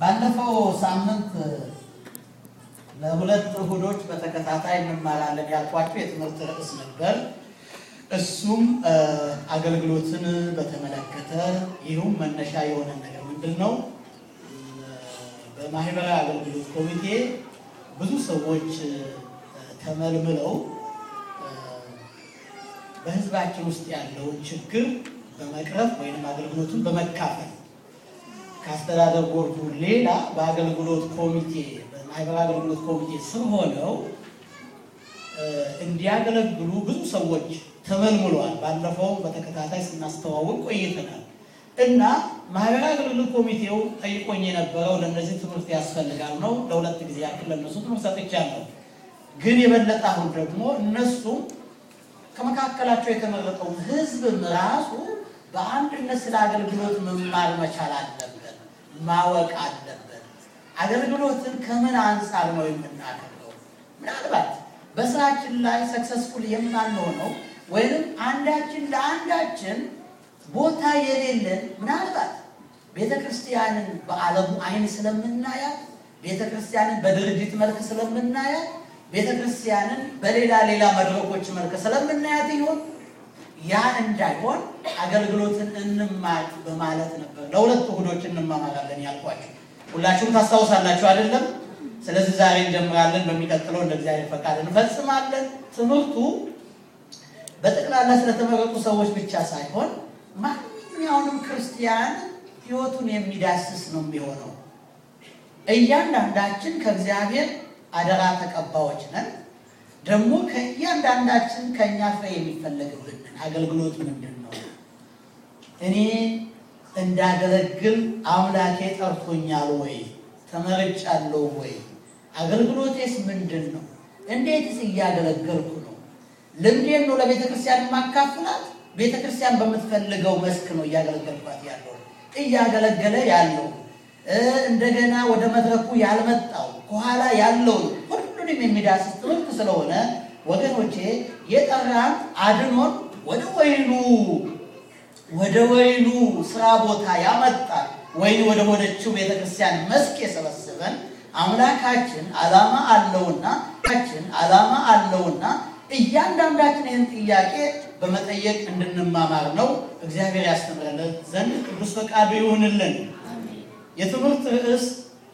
ባለፈው ሳምንት ለሁለት እሁዶች በተከታታይ እንማራለን ያልኳቸው የትምህርት ርዕስ ነበር። እሱም አገልግሎትን በተመለከተ ይህም መነሻ የሆነ ነገር ምንድን ነው? በማህበራዊ አገልግሎት ኮሚቴ ብዙ ሰዎች ተመልምለው በሕዝባችን ውስጥ ያለውን ችግር በመቅረፍ ወይም አገልግሎቱን በመካፈል ከአስተዳደር ቦርዱ ሌላ በአገልግሎት ኮሚቴ በማህበራዊ አገልግሎት ኮሚቴ ስር ሆነው እንዲያገለግሉ ብዙ ሰዎች ተመልምለዋል። ባለፈውም በተከታታይ ስናስተዋውቅ ቆይተናል እና ማህበራዊ አገልግሎት ኮሚቴው ጠይቆኝ የነበረው ለእነዚህ ትምህርት ያስፈልጋል ነው። ለሁለት ጊዜ ያክል ለእነሱ ትምህርት ሰጥቻለሁ። ግን የበለጠ አሁን ደግሞ እነሱም ከመካከላቸው የተመረጠውን ህዝብም ራሱ በአንድነት ስለ አገልግሎት መማር መቻል አለበት፣ ማወቅ አለበት። አገልግሎትን ከምን አንጻር ነው የምናደርገው? ምናልባት በስራችን ላይ ሰክሰስፉል የማንሆነው ወይም አንዳችን ለአንዳችን ቦታ የሌለን ምናልባት ቤተ ክርስቲያንን በዓለሙ አይን ስለምናያት፣ ቤተ ክርስቲያንን በድርጅት መልክ ስለምናያት፣ ቤተ ክርስቲያንን በሌላ ሌላ መድረኮች መልክ ስለምናያት ይሆን ያ እንዳይሆን አገልግሎትን እንማር በማለት ነበር። ለሁለት እሁዶች እንማማራለን ያልኳቸው ሁላችሁም ታስታውሳላችሁ አይደለም? ስለዚህ ዛሬ እንጀምራለን። በሚቀጥለው እንደ እግዚአብሔር ፈቃድ እንፈጽማለን። ትምህርቱ በጠቅላላ ስለተመረጡ ሰዎች ብቻ ሳይሆን ማንኛውንም ክርስቲያን ሕይወቱን የሚዳስስ ነው የሚሆነው። እያንዳንዳችን ከእግዚአብሔር አደራ ተቀባዮች ነን። ደግሞ ከእያንዳንዳችን ከእኛ ፍሬ የሚፈለግብን አገልግሎት ምንድን ነው? እኔ እንዳገለግል አምላኬ ጠርቶኛል ወይ? ተመርጫለሁ ወይ? አገልግሎቴስ ምንድን ነው? እንዴትስ እያገለገልኩ ነው? ልምዴን ነው ለቤተ ክርስቲያን የማካፍላት? ቤተ ክርስቲያን በምትፈልገው መስክ ነው እያገለገልኳት ያለው እያገለገለ ያለው እንደገና ወደ መድረኩ ያልመጣው ከኋላ ያለውን ሁሉንም የሚዳስስ ትምህርት ስለሆነ ወገኖቼ የጠራን አድኖን ወደ ወይኑ ወደ ወይኑ ስራ ቦታ ያመጣል ወይኑ ወደ ሆነችው ቤተክርስቲያን መስክ የሰበሰበን አምላካችን ዓላማ አለውና ችን ዓላማ አለውና እያንዳንዳችን ይህን ጥያቄ በመጠየቅ እንድንማማር ነው። እግዚአብሔር ያስተምረን ዘንድ ቅዱስ ፈቃዱ ይሁንልን። የትምህርት ርዕስ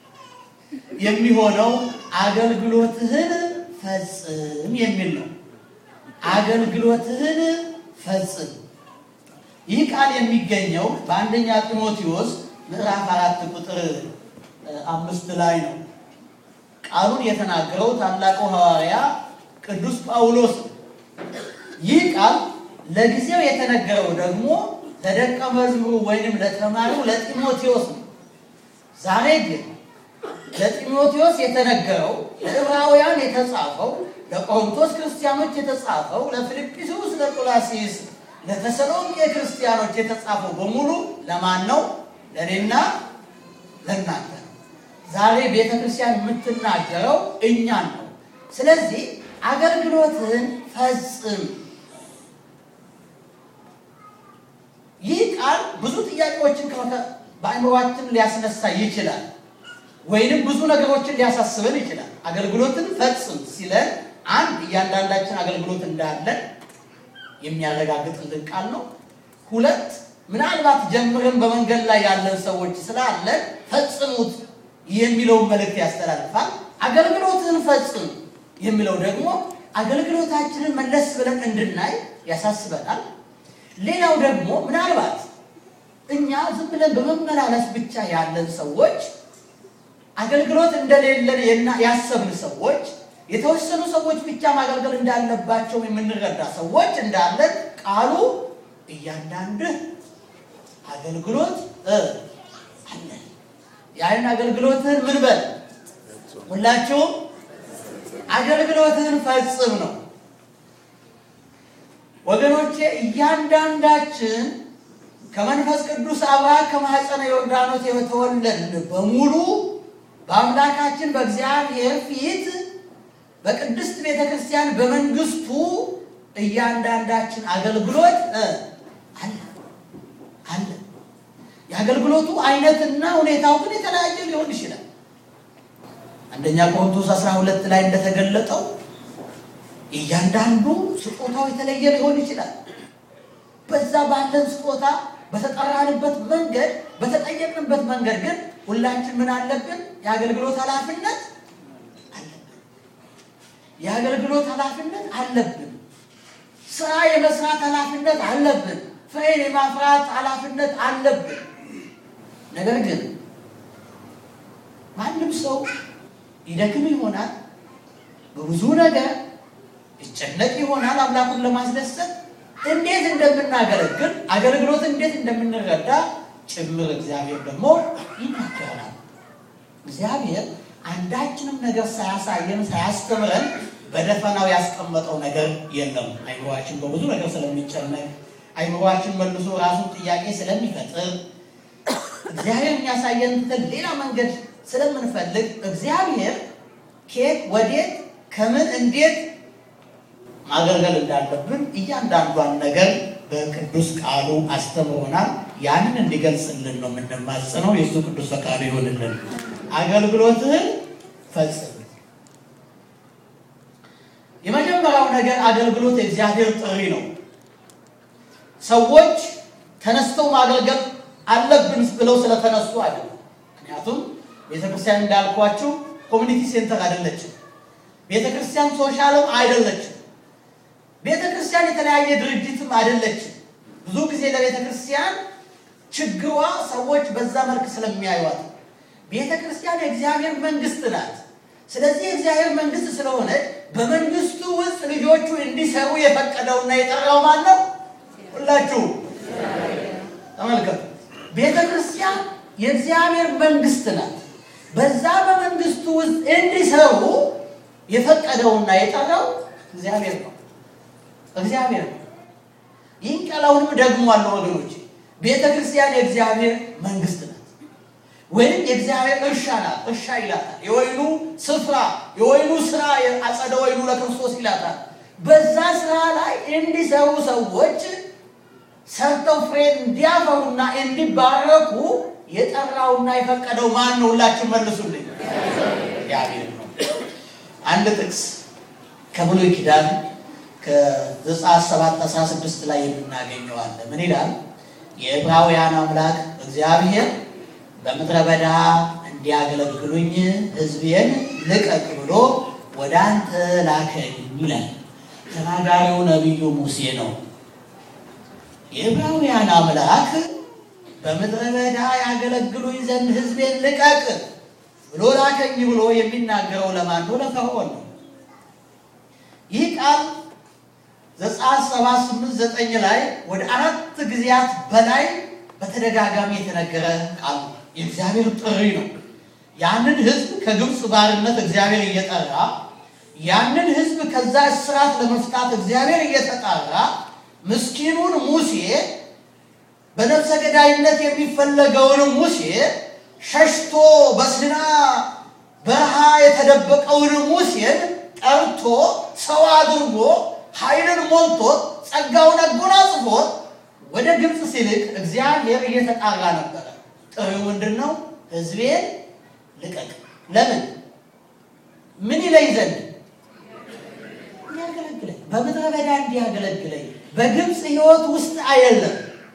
የሚሆነው አገልግሎትህን ፈጽም የሚል ነው። አገልግሎትህን ፈጽም። ይህ ቃል የሚገኘው በአንደኛ ጢሞቴዎስ ምዕራፍ አራት ቁጥር አምስት ላይ ነው። ቃሉን የተናገረው ታላቁ ሐዋርያ ቅዱስ ጳውሎስ ነው። ይህ ቃል ለጊዜው የተነገረው ደግሞ ለደቀ መዝሙሩ ወይንም ለተማሪው ለጢሞቴዎስ ነው። ዛሬ ግን ለጢሞቴዎስ የተነገረው ለዕብራውያን የተጻፈው ለቆሮንቶስ ክርስቲያኖች የተጻፈው ለፊልጵስዩስ፣ ለቆላሲስ፣ ለተሰሎንቄ ክርስቲያኖች የተጻፈው በሙሉ ለማን ነው? ለእኔና ለእናንተ ነው። ዛሬ ቤተ ክርስቲያን የምትናገረው እኛን ነው። ስለዚህ አገልግሎትን ፈጽም። ይህ ቃል ብዙ ጥያቄዎችን በአእምሯችን ሊያስነሳ ይችላል፣ ወይንም ብዙ ነገሮችን ሊያሳስበን ይችላል። አገልግሎትን ፈጽም ሲለን አንድ እያንዳንዳችን አገልግሎት እንዳለን የሚያረጋግጥልን ቃል ነው። ሁለት ምናልባት ጀምረን በመንገድ ላይ ያለን ሰዎች ስላለን ፈጽሙት የሚለውን መልእክት ያስተላልፋል። አገልግሎትን ፈጽም የሚለው ደግሞ አገልግሎታችንን መለስ ብለን እንድናይ ያሳስበናል። ሌላው ደግሞ ምናልባት እኛ ዝም ብለን በመመላለስ ብቻ ያለን ሰዎች አገልግሎት እንደሌለን ያሰብን ሰዎች የተወሰኑ ሰዎች ብቻ ማገልገል እንዳለባቸው የምንረዳ ሰዎች እንዳለን ቃሉ እያንዳንድህ አገልግሎት አለ። ያን አገልግሎትህን ምን በል ሁላችሁም አገልግሎትህን ፈጽም ነው። ወገኖቼ እያንዳንዳችን ከመንፈስ ቅዱስ አብራክ ከማኅፀነ ዮርዳኖስ የተወለድን በሙሉ በአምላካችን በእግዚአብሔር ፊት በቅድስት ቤተ ክርስቲያን በመንግስቱ እያንዳንዳችን አገልግሎት አለ አለ። የአገልግሎቱ አይነትና ሁኔታው ግን የተለያየ ሊሆን ይችላል። አንደኛ ቆሮንቶስ 12 ላይ እንደተገለጠው እያንዳንዱ ስጦታው የተለየ ሊሆን ይችላል። በዛ ባለን ስጦታ በተጠራንበት መንገድ በተጠየቅንበት መንገድ ግን ሁላችን ምን አለብን? የአገልግሎት ኃላፊነት አለብን። የአገልግሎት ኃላፊነት አለብን። ስራ የመስራት ኃላፊነት አለብን። ፍሬን የማፍራት ኃላፊነት አለብን። ነገር ግን ማንም ሰው ይደክም ይሆናል፣ በብዙ ነገር ይጨነቅ ይሆናል አምላኩን ለማስደሰት እንዴት እንደምናገለግል አገልግሎት እንዴት እንደምንረዳ ጭምር እግዚአብሔር ደግሞ ይናገራል። እግዚአብሔር አንዳችንም ነገር ሳያሳየን ሳያስተምረን በደፈናው ያስቀመጠው ነገር የለም። አይምሯችን በብዙ ነገር ስለሚጨነቅ አይምሯችን መልሶ ራሱን ጥያቄ ስለሚፈጥር እግዚአብሔር የሚያሳየን ሌላ መንገድ ስለምንፈልግ እግዚአብሔር ከየት ወዴት ከምን እንዴት ማገልገል እንዳለብን እያንዳንዷን ነገር በቅዱስ ቃሉ አስተምሮናል። ያንን እንዲገልጽልን ነው የምንማጽነው። የእሱ ቅዱስ ፈቃዱ ይሆንልን። አገልግሎትህን ፈጽም። የመጀመሪያው ነገር አገልግሎት የእግዚአብሔር ጥሪ ነው። ሰዎች ተነስተው ማገልገል አለብን ብለው ስለተነሱ አይደለም። ምክንያቱም ቤተክርስቲያን እንዳልኳችሁ ኮሚኒቲ ሴንተር አይደለችም። ቤተክርስቲያን ሶሻልም አይደለችም። ቤተክርስቲያን የተለያየ ድርጅትም አይደለችም። ብዙ ጊዜ ለቤተክርስቲያን ችግሯ ሰዎች በዛ መልክ ስለሚያዩዋት ቤተክርስቲያን የእግዚአብሔር መንግስት ናት። ስለዚህ የእግዚአብሔር መንግስት ስለሆነ በመንግስቱ ውስጥ ልጆቹ እንዲሰሩ የፈቀደውና የጠራው ማን ነው? ሁላችሁ ተመልከቱ። ቤተ ክርስቲያን የእግዚአብሔር መንግስት ናት። በዛ በመንግስቱ ውስጥ እንዲሰሩ የፈቀደውና የጠራው እግዚአብሔር ነው። እግዚአብሔር ነው። ይህን ቃላውንም ደግሞ አለው ወገኖች፣ ቤተ ክርስቲያን የእግዚአብሔር መንግስት ናት፣ ወይም የእግዚአብሔር እርሻ ናት። እርሻ ይላታል። የወይኑ ስፍራ፣ የወይኑ ስራ፣ አጸደ ወይኑ ለክርስቶስ ይላታል። በዛ ስራ ላይ እንዲሰሩ ሰዎች ሰርተው ፍሬ እንዲያፈሩና እንዲባረኩ የጠራውና የፈቀደው ማን ነው? ሁላችን መልሱልኝ። እግዚአብሔር ነው። አንድ ጥቅስ ከብሉይ ኪዳን ከዘጸአት 7 16 ላይ የምናገኘው አለ። ምን ይላል? የዕብራውያን አምላክ እግዚአብሔር በምድረ በዳ እንዲያገለግሉኝ ሕዝቤን ልቀቅ ብሎ ወደ አንተ ላከኝ ይላል። ተናጋሪው ነቢዩ ሙሴ ነው። የዕብራውያን አምላክ በምድረ በዳ ያገለግሉኝ ዘንድ ሕዝቤን ልቀቅ ብሎ ላከኝ ብሎ የሚናገረው ለማን ነው? ለፈርዖን ነው። ይህ ቃል ዘጸአት ሰባት ስምንት ዘጠኝ ላይ ወደ አራት ጊዜያት በላይ በተደጋጋሚ የተነገረ ቃል ነው። የእግዚአብሔር ጥሪ ነው። ያንን ሕዝብ ከግብፅ ባርነት እግዚአብሔር እየጠራ ያንን ሕዝብ ከዛ እስራት ለመፍታት እግዚአብሔር እየተጣራ ምስኪኑን ሙሴ በነፍሰ ገዳይነት የሚፈለገውን ሙሴ ሸሽቶ በሲና በረሃ የተደበቀውን ሙሴን ጠርቶ ሰው አድርጎ ኃይልን ሞልቶት ጸጋውን አጎናጽፎት ወደ ግብፅ ሲልክ እግዚአብሔር እየተጣራ ነበረ። ጥሪው ምንድን ነው? ሕዝቤን ልቀቅ። ለምን? ምን ይለኝ ዘንድ እንዲያገለግለኝ፣ በምድረ በዳ እንዲያገለግለኝ፣ በግብፅ ሕይወት ውስጥ አይደለም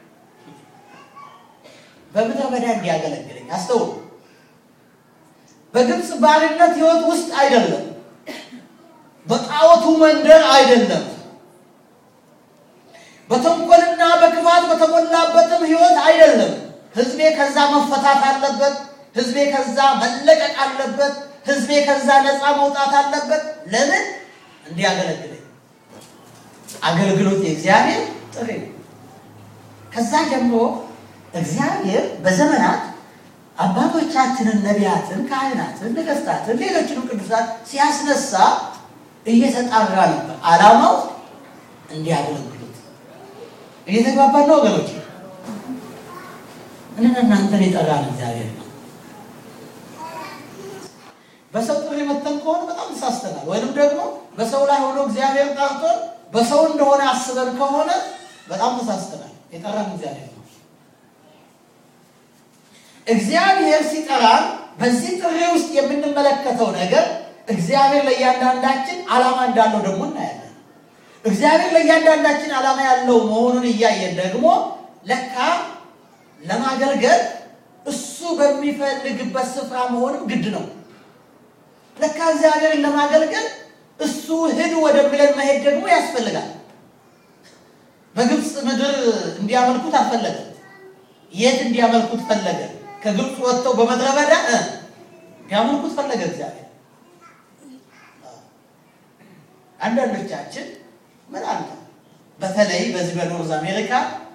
በምድረ በዳ እንዲያገለግለኝ። አስተውሉ። በግብፅ ባርነት ሕይወት ውስጥ አይደለም፣ በጣዖቱ መንደር አይደለም፣ በተንኮልና በክፋት በተሞላበትም ሕይወት አይደለም። ሕዝቤ ከዛ መፈታት አለበት። ሕዝቤ ከዛ መለቀቅ አለበት። ሕዝቤ ከዛ ነፃ መውጣት አለበት። ለምን? እንዲያገለግለኝ። አገልግሎት የእግዚአብሔር ጥሪ ነው። ከዛ ጀምሮ እግዚአብሔር በዘመናት አባቶቻችንን ነቢያትን፣ ካህናትን፣ ነገስታትን፣ ሌሎችንም ቅዱሳት ሲያስነሳ እየተጣራ ነበር። ዓላማው እንዲያገለግሉት። እየተግባባን ነው ወገኖች? እኔን እናንተን የጠራን እግዚአብሔር ነው። በሰው ጥሪ መተን ከሆነ በጣም ተሳስተናል። ወይንም ደግሞ በሰው ላይ ሆኖ እግዚአብሔር ጠርቶን በሰው እንደሆነ አስበን ከሆነ በጣም ተሳስተናል። የጠራን እግዚአብሔር ነው። እግዚአብሔር ሲጠራን በዚህ ጥሪ ውስጥ የምንመለከተው ነገር እግዚአብሔር ለእያንዳንዳችን ዓላማ እንዳለው ደግሞ እናያለን። እግዚአብሔር ለእያንዳንዳችን ዓላማ ያለው መሆኑን እያየን ደግሞ ለካ ለማገልገል እሱ በሚፈልግበት ስፍራ መሆንም ግድ ነው። ለካ እግዚአብሔርን ለማገልገል እሱ ሂዱ ወደሚለን መሄድ ደግሞ ያስፈልጋል። በግብፅ ምድር እንዲያመልኩት አልፈለገም። የት እንዲያመልኩት ፈለገ? ከግብፅ ወጥተው በምድረ በዳ እ እንዲያመልኩት ፈለገ እግዚአብሔር። አንዳንዶቻችን ምን አለ በተለይ በዚህ በኖርዝ አሜሪካ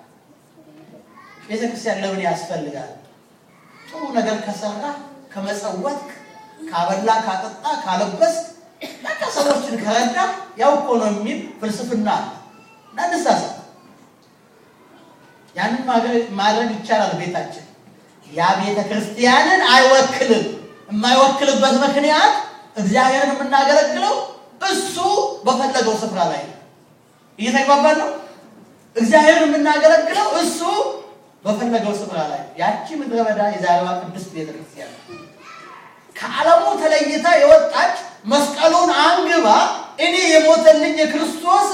ቤተክርስቲያን ለምን ያስፈልጋል? ጥሩ ነገር ከሰራ ከመጸወት፣ ካበላ፣ ካጠጣ፣ ካለበስ በቃ ሰዎችን ከረዳ ያው እኮ ነው የሚል ፍልስፍና አለ እና እንሳሳት። ያንን ማድረግ ይቻላል ቤታችን። ያ ቤተ ክርስቲያንን አይወክልም። የማይወክልበት ምክንያት እግዚአብሔርን የምናገለግለው እሱ በፈለገው ስፍራ ላይ ነው። እየተግባባን ነው። እግዚአብሔርን የምናገለግለው እሱ በፈለገው ስፍራ ላይ ያቺ ምድረ በዳ የዛሬዋ ቅድስት ቤተ ክርስቲያን ከዓለሙ ተለይታ የወጣች መስቀሉን አንግባ እኔ የሞተልኝ የክርስቶስ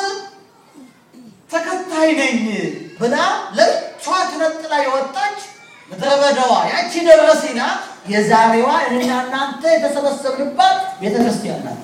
ተከታይ ነኝ ብላ ለብቻዋ ተነጥላ የወጣች ምድረ በዳዋ ያቺ ደብረ ሲና የዛሬዋ እኔና እናንተ የተሰበሰብንባት ቤተ ክርስቲያን ናት።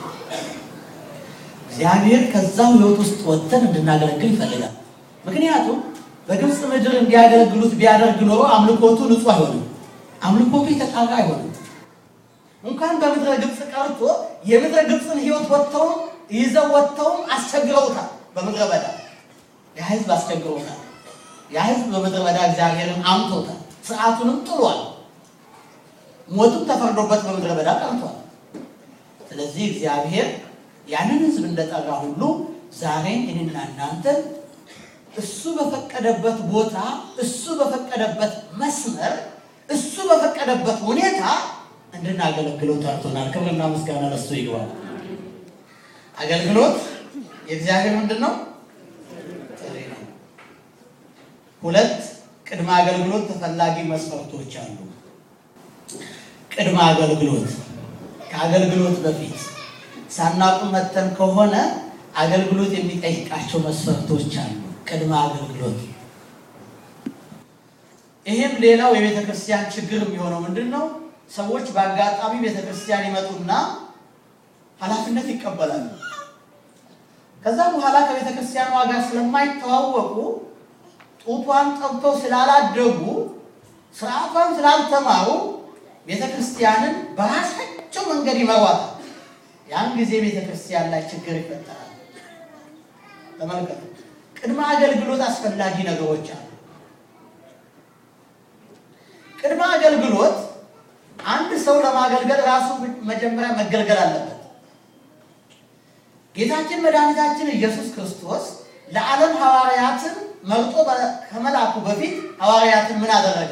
እግዚአብሔር ከዛው ሕይወት ውስጥ ወጥተን እንድናገለግል ይፈልጋል። ምክንያቱም በግብፅ ምድር እንዲያገለግሉት ቢያደርግ ኖሮ አምልኮቱ ንጹሕ አይሆንም። አምልኮቱ የተጣራ አይሆንም። እንኳን በምድረ ግብፅ ቀርቶ የምድረ ግብፅን ሕይወት ወጥተውም ይዘው ወጥተውም አስቸግረውታል። በምድረ በዳ ያ ሕዝብ አስቸግረውታል። ያ ሕዝብ በምድረ በዳ እግዚአብሔርን አምቶታል። ስርዓቱንም ጥሏል። ሞቱም ተፈርዶበት በምድረ በዳ ቀርቷል። ስለዚህ እግዚአብሔር ያንን ሕዝብ እንደጠራ ሁሉ ዛሬ እኔና እናንተን እሱ በፈቀደበት ቦታ እሱ በፈቀደበት መስመር እሱ በፈቀደበት ሁኔታ እንድናገለግለው ጠርቶናል። ክብርና ምስጋና ለሱ ይግባል። አገልግሎት የእግዚአብሔር ምንድን ነው? ጥሪ ነው። ሁለት ቅድመ አገልግሎት ተፈላጊ መስፈርቶች አሉ። ቅድመ አገልግሎት ከአገልግሎት በፊት ሳናውቅ መተን ከሆነ አገልግሎት የሚጠይቃቸው መስፈርቶች አሉ። ቅድመ አገልግሎት ይህም ሌላው የቤተ ክርስቲያን ችግር የሚሆነው ምንድን ነው? ሰዎች በአጋጣሚ ቤተ ክርስቲያን ይመጡና ኃላፊነት ይቀበላሉ። ከዛ በኋላ ከቤተ ክርስቲያኗ ጋር ስለማይተዋወቁ ጡቷን ጠብተው ስላላደጉ ስርዓቷን ስላልተማሩ ቤተ ክርስቲያንን በራሳቸው መንገድ ይመሯታል። ያን ጊዜ ቤተ ክርስቲያን ላይ ችግር ይፈጠራል። ተመልከቱ። ቅድመ አገልግሎት አስፈላጊ ነገሮች አሉ። ቅድመ አገልግሎት አንድ ሰው ለማገልገል ራሱ መጀመሪያ መገልገል አለበት። ጌታችን መድኃኒታችን ኢየሱስ ክርስቶስ ለዓለም ሐዋርያትን መርጦ ከመላኩ በፊት ሐዋርያትን ምን አደረገ?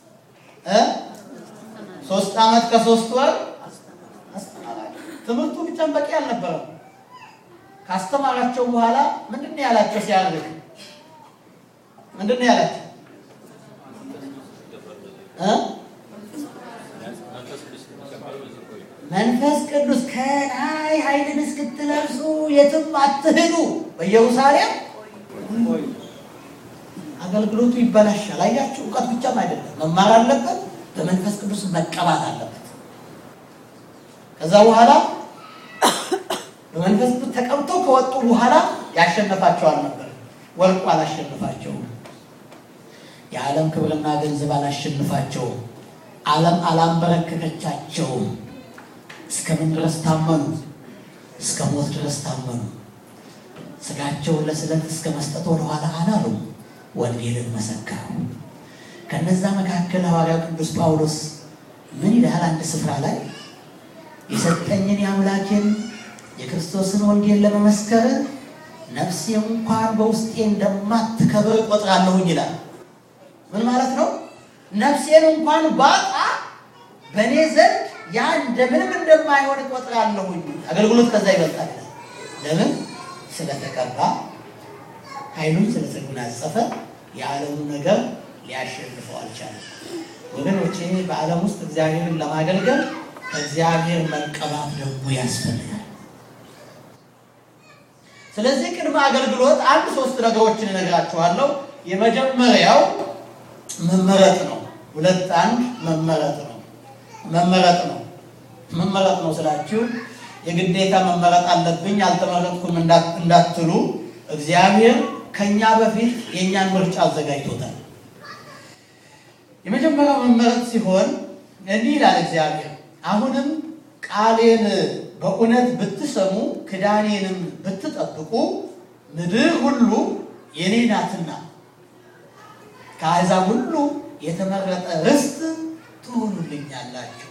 ሶስት ዓመት ከሶስት ወር አስተማራቸው። ትምህርቱ ብቻም በቂ አልነበረም። ካስተማራቸው በኋላ ምንድን ነው ያላቸው? ሲያደርግ ምንድን ነው ያላቸው? መንፈስ ቅዱስ ከላይ ኃይልን እስክትለብሱ የትም አትሂዱ፣ በኢየሩሳሌም አገልግሎቱ ይበላሻል። አያችሁ፣ እውቀት ብቻም አይደለም መማር አለበት፣ በመንፈስ ቅዱስ መቀባት አለበት። ከዛ በኋላ በመንፈስ ቅዱስ ተቀብተው ከወጡ በኋላ ያሸነፋቸው አልነበር። ወርቁ አላሸነፋቸውም። የዓለም ክብርና ገንዘብ አላሸንፋቸውም። ዓለም አላንበረከከቻቸውም። እስከምን ድረስ ታመኑ? እስከ ሞት ድረስ ታመኑ። ስጋቸውን ለስለት እስከ መስጠት ወደኋላ አላሉም። ወንጌልን መሰከሩ። ከነዛ መካከል ሐዋርያው ቅዱስ ጳውሎስ ምን ይላል? አንድ ስፍራ ላይ የሰጠኝን የአምላኬን የክርስቶስን ወንጌል ለመመስከር ነፍሴ እንኳን በውስጤ እንደማትከብር እቆጥራለሁኝ ይላል። ምን ማለት ነው? ነፍሴን እንኳን ባጣ በእኔ ዘንድ ያ እንደምንም እንደማይሆን እቆጥራለሁኝ። አገልግሎት ከዛ ይበልጣል። ለምን? ስለተቀባ ኃይሉን ስለተጎናጸፈ የዓለሙ ነገር ሊያሸንፈው አልቻለም። ወገኖቼ በዓለም ውስጥ እግዚአብሔርን ለማገልገል እግዚአብሔር መቀባት ደግሞ ያስፈልጋል። ስለዚህ ቅድመ አገልግሎት አንድ ሶስት ነገሮችን እነግራችኋለሁ። የመጀመሪያው መመረጥ ነው። ሁለት አንድ መመረጥ ነው። መመረጥ ነው። መመረጥ ነው ስላችሁ የግዴታ መመረጥ አለብኝ አልተመረጥኩም እንዳትሉ፣ እግዚአብሔር ከኛ በፊት የእኛን ምርጫ አዘጋጅቶታል። የመጀመሪያው መመረጥ ሲሆን እንዲህ ይላል እግዚአብሔር አሁንም ቃሌን በእውነት ብትሰሙ ክዳኔንም ብትጠብቁ ምድር ሁሉ የኔ ናትና ከአሕዛብ ሁሉ የተመረጠ ርስት ትሆኑልኛላችሁ።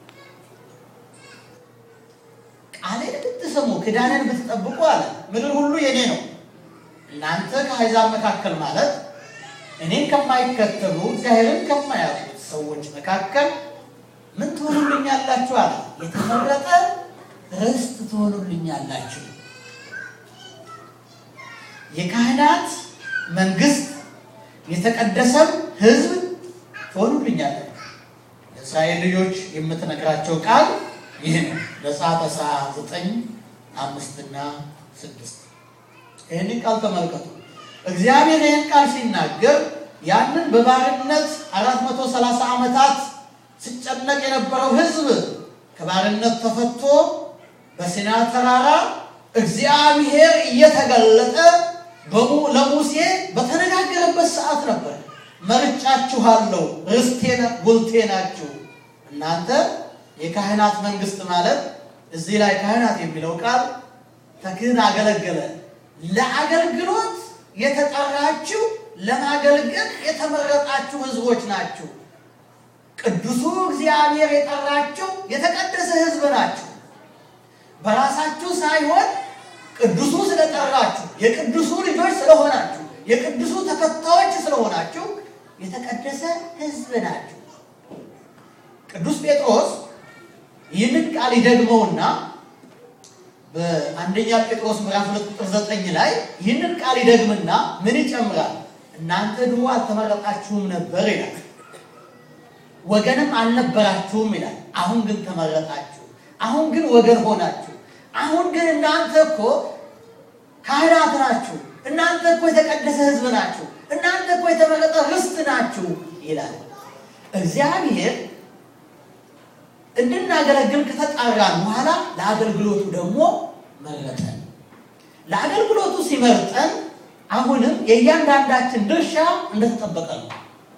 ቃሌን ብትሰሙ ክዳኔን ብትጠብቁ አለ። ምድር ሁሉ የኔ ነው። እናንተ ከአሕዛብ መካከል ማለት እኔን ከማይከተሉ እግዚአብሔርን ከማያውቁት ሰዎች መካከል ምን ትሆኑልኛላችሁ አለ። የተመረጠ ርስት ትሆኑልኛላችሁ፣ የካህናት መንግስት፣ የተቀደሰም ሕዝብ ትሆኑልኛላችሁ። ለእስራኤል ልጆች የምትነግራቸው ቃል ይህ ነው። ዘጸአት አስራ ዘጠኝ አምስትና ስድስት ይህን ቃል ተመልከቱ። እግዚአብሔር ይህን ቃል ሲናገር ያንን በባርነት አራት መቶ ሰላሳ ዓመታት ሲጨነቅ የነበረው ሕዝብ ከባርነት ተፈቶ በሲና ተራራ እግዚአብሔር እየተገለጠ ለሙሴ በተነጋገረበት ሰዓት ነበር። መርጫችኋለሁ፣ ርስቴ ጉልቴ ናችሁ። እናንተ የካህናት መንግስት ማለት እዚህ ላይ ካህናት የሚለው ቃል ተክህን አገለገለ። ለአገልግሎት የተጠራችሁ ለማገልገል የተመረጣችሁ ህዝቦች ናችሁ። ቅዱሱ እግዚአብሔር የጠራችሁ የተቀደሰ ህዝብ ናችሁ። በራሳችሁ ሳይሆን ቅዱሱ ስለጠራችሁ የቅዱሱ ልጆች ስለሆናችሁ የቅዱሱ ተከታዮች ስለሆናችሁ የተቀደሰ ህዝብ ናችሁ። ቅዱስ ጴጥሮስ ይህንን ቃል ይደግመውና በአንደኛ ጴጥሮስ ምዕራፍ ሁለት ቁጥር ዘጠኝ ላይ ይህንን ቃል ይደግምና ምን ይጨምራል? እናንተ ድሮ አልተመረጣችሁም ነበር ይላል። ወገንም አልነበራችሁም ይላል። አሁን ግን ተመረጣችሁ። አሁን ግን ወገን ሆናችሁ። አሁን ግን እናንተ እኮ ካህናት ናችሁ። እናንተ እኮ የተቀደሰ ህዝብ ናችሁ። እናንተ እኮ የተመረጠ ርስት ናችሁ ይላል እግዚአብሔር እንድናገለግል ከተጣራን በኋላ ለአገልግሎቱ ደግሞ መረጠን። ለአገልግሎቱ ሲመርጠን አሁንም የእያንዳንዳችን ድርሻ እንደተጠበቀ ነው።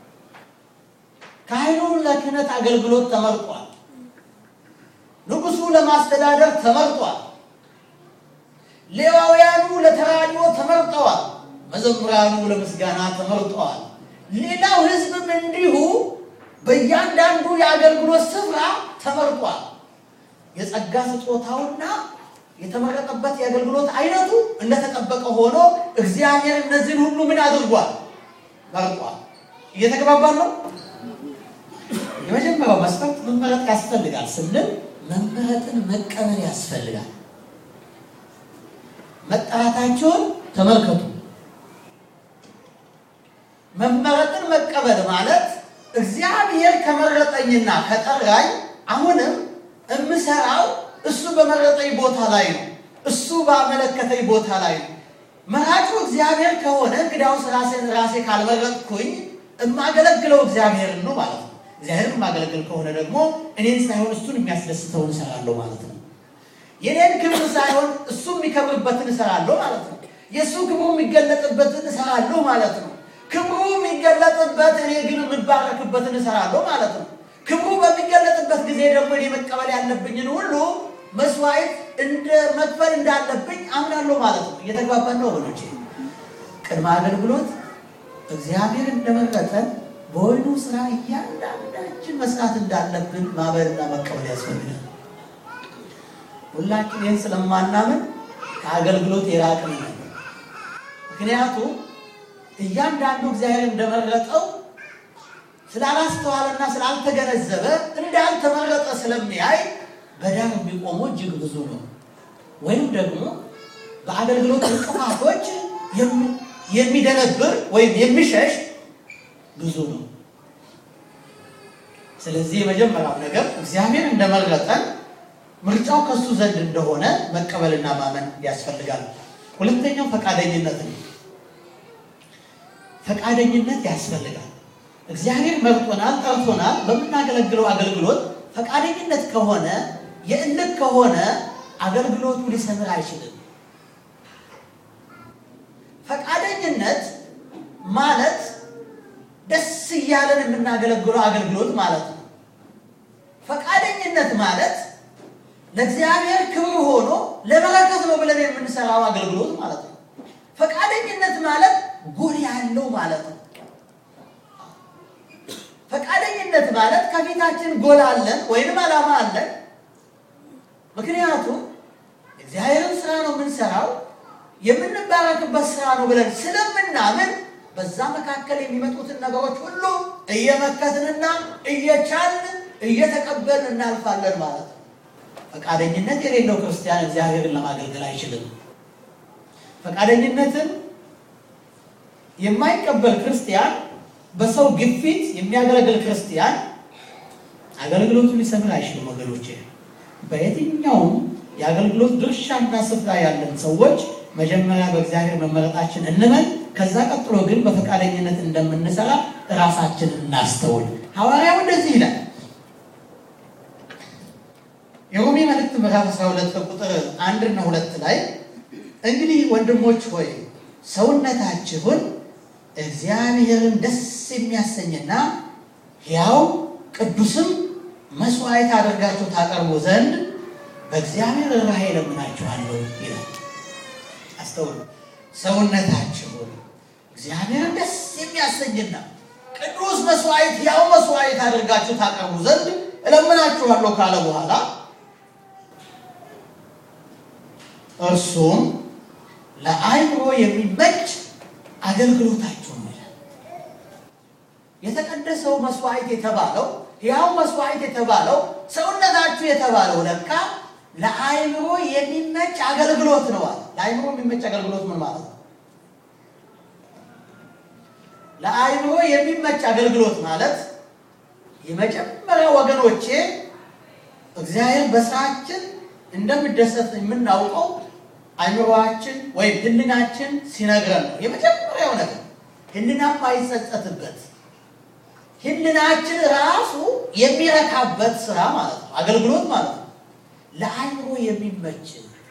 ካህኑ ለክህነት አገልግሎት ተመርጧል። ንጉሱ ለማስተዳደር ተመርጧል። ሌዋውያኑ ለተራድኦ ተመርጠዋል። መዘምራኑ ለምስጋና ተመርጠዋል። ሌላው ህዝብም እንዲሁ በእያንዳንዱ የአገልግሎት ስፍራ ተመርጧል። የጸጋ ስጦታውና የተመረጠበት የአገልግሎት አይነቱ እንደተጠበቀ ሆኖ እግዚአብሔር እነዚህን ሁሉ ምን አድርጓል? መርጧል። እየተግባባን ነው። የመጀመሪያው መስፈርት መመረጥ ያስፈልጋል ስንል መመረጥን መቀበል ያስፈልጋል። መጠራታቸውን ተመልከቱ። መመረጥን መቀበል ማለት እግዚአብሔር ከመረጠኝና ከጠራኝ አሁንም እምሰራው እሱ በመረጠኝ ቦታ ላይ ነው። እሱ ባመለከተኝ ቦታ ላይ ነው። መራጩ እግዚአብሔር ከሆነ እንግዲያውስ ራሴን ራሴ ካልመረጥኩኝ የማገለግለው እግዚአብሔርን ነው ማለት ነው። እግዚአብሔርን የማገለግል ከሆነ ደግሞ እኔን ሳይሆን እሱን የሚያስደስተውን እሰራለሁ ማለት ነው። የኔን ክብር ሳይሆን እሱ የሚከብርበትን እሰራለሁ ማለት ነው። የእሱ ክብሩ የሚገለጥበትን እሰራለሁ ማለት ነው። ክብሩ የሚገለጥበት እኔ ግን የምባረክበትን እሰራለሁ ማለት ነው። ክብሩ በሚገለጥበት ጊዜ ደግሞ እኔ መቀበል ያለብኝን ሁሉ መስዋዕት እንደ መክፈል እንዳለብኝ አምናለሁ ማለት ነው። እየተግባባን ነው ወገኖቼ። ቅድመ አገልግሎት እግዚአብሔር እንደመረጠን በወይኑ ስራ እያንዳንዳችን መስራት እንዳለብን ማመንና መቀበል ያስፈልጋል። ሁላችን ይህን ስለማናምን ከአገልግሎት የራቅን ነው። ምክንያቱም እያንዳንዱ እግዚአብሔር እንደመረጠው ስላላስተዋለና ስላልተገነዘበ እንዳልተመረጠ ስለሚያይ በዳር የሚቆመው እጅግ ብዙ ነው። ወይም ደግሞ በአገልግሎት እንቅፋቶች የሚደነብር ወይም የሚሸሽ ብዙ ነው። ስለዚህ የመጀመሪያው ነገር እግዚአብሔር እንደመረጠን ምርጫው ከሱ ዘንድ እንደሆነ መቀበልና ማመን ያስፈልጋል። ሁለተኛው ፈቃደኝነት ነው። ፈቃደኝነት ያስፈልጋል። እግዚአብሔር መርጦናል፣ ጠርቶናል። በምናገለግለው አገልግሎት ፈቃደኝነት ከሆነ የእልክ ከሆነ አገልግሎቱ ሊሰምር አይችልም። ፈቃደኝነት ማለት ደስ እያለን የምናገለግለው አገልግሎት ማለት ነው። ፈቃደኝነት ማለት ለእግዚአብሔር ክብር ሆኖ ለበረከት ነው ብለን የምንሰራው አገልግሎት ማለት ነው። ፈቃደኝነት ማለት ጎል ያለው ማለት ነው። ፈቃደኝነት ማለት ከፊታችን ጎል አለን ወይንም ዓላማ አለን። ምክንያቱም እግዚአብሔርን ስራ ነው የምንሰራው የምንባረክበት ስራ ነው ብለን ስለምናምን በዛ መካከል የሚመጡትን ነገሮች ሁሉ እየመከትንና እየቻልን እየተቀበልን እናልፋለን ማለት ነው። ፈቃደኝነት የሌለው ክርስቲያን እግዚአብሔርን ለማገልገል አይችልም። ፈቃደኝነትን የማይቀበል ክርስቲያን በሰው ግፊት የሚያገለግል ክርስቲያን አገልግሎቱን ሊሰምር አይችልም። ወገኖቼ በየትኛውም የአገልግሎት ድርሻና ስፍራ ያለን ሰዎች መጀመሪያ በእግዚአብሔር መመረጣችን እንመን። ከዛ ቀጥሎ ግን በፈቃደኝነት እንደምንሰራ ራሳችንን እናስተውል። ሐዋርያው እንደዚህ ይላል። የሮሜ መልእክት ምዕራፍ 12 ቁጥር አንድ እና ሁለት ላይ እንግዲህ ወንድሞች ሆይ ሰውነታችሁን እግዚአብሔርን ደስ የሚያሰኝና ሕያው ቅዱስም መስዋዕት አድርጋችሁ ታቀርቡ ዘንድ በእግዚአብሔር ራሄ ለምናችኋለሁ ይላል። አስተውሉ። ሰውነታችሁን እግዚአብሔርን ደስ የሚያሰኝና ቅዱስ መስዋዕት ሕያው መስዋዕት አድርጋችሁ ታቀርቡ ዘንድ እለምናችኋለሁ ካለ በኋላ እርሱም ለአእምሮ የሚመች አገልግሎታችሁ ይላል። የተቀደሰው መስዋዕት የተባለው ሕያው መስዋዕት የተባለው ሰውነታችሁ የተባለው ለካ ለአእምሮ የሚመች አገልግሎት ነው አለ። ለአእምሮ የሚመች አገልግሎት ምን ማለት ነው? ለአእምሮ የሚመች አገልግሎት ማለት የመጀመሪያ ወገኖቼ እግዚአብሔር በስራችን እንደሚደሰት የምናውቀው አእምሮአችን ወይም ሕሊናችን ሲነግረን ነው። የመጀመሪያው ነገር ሕሊና የማይጸጸትበት ሕሊናችን ራሱ የሚረካበት ስራ ማለት ነው፣ አገልግሎት ማለት ነው። ለአእምሮ የሚመች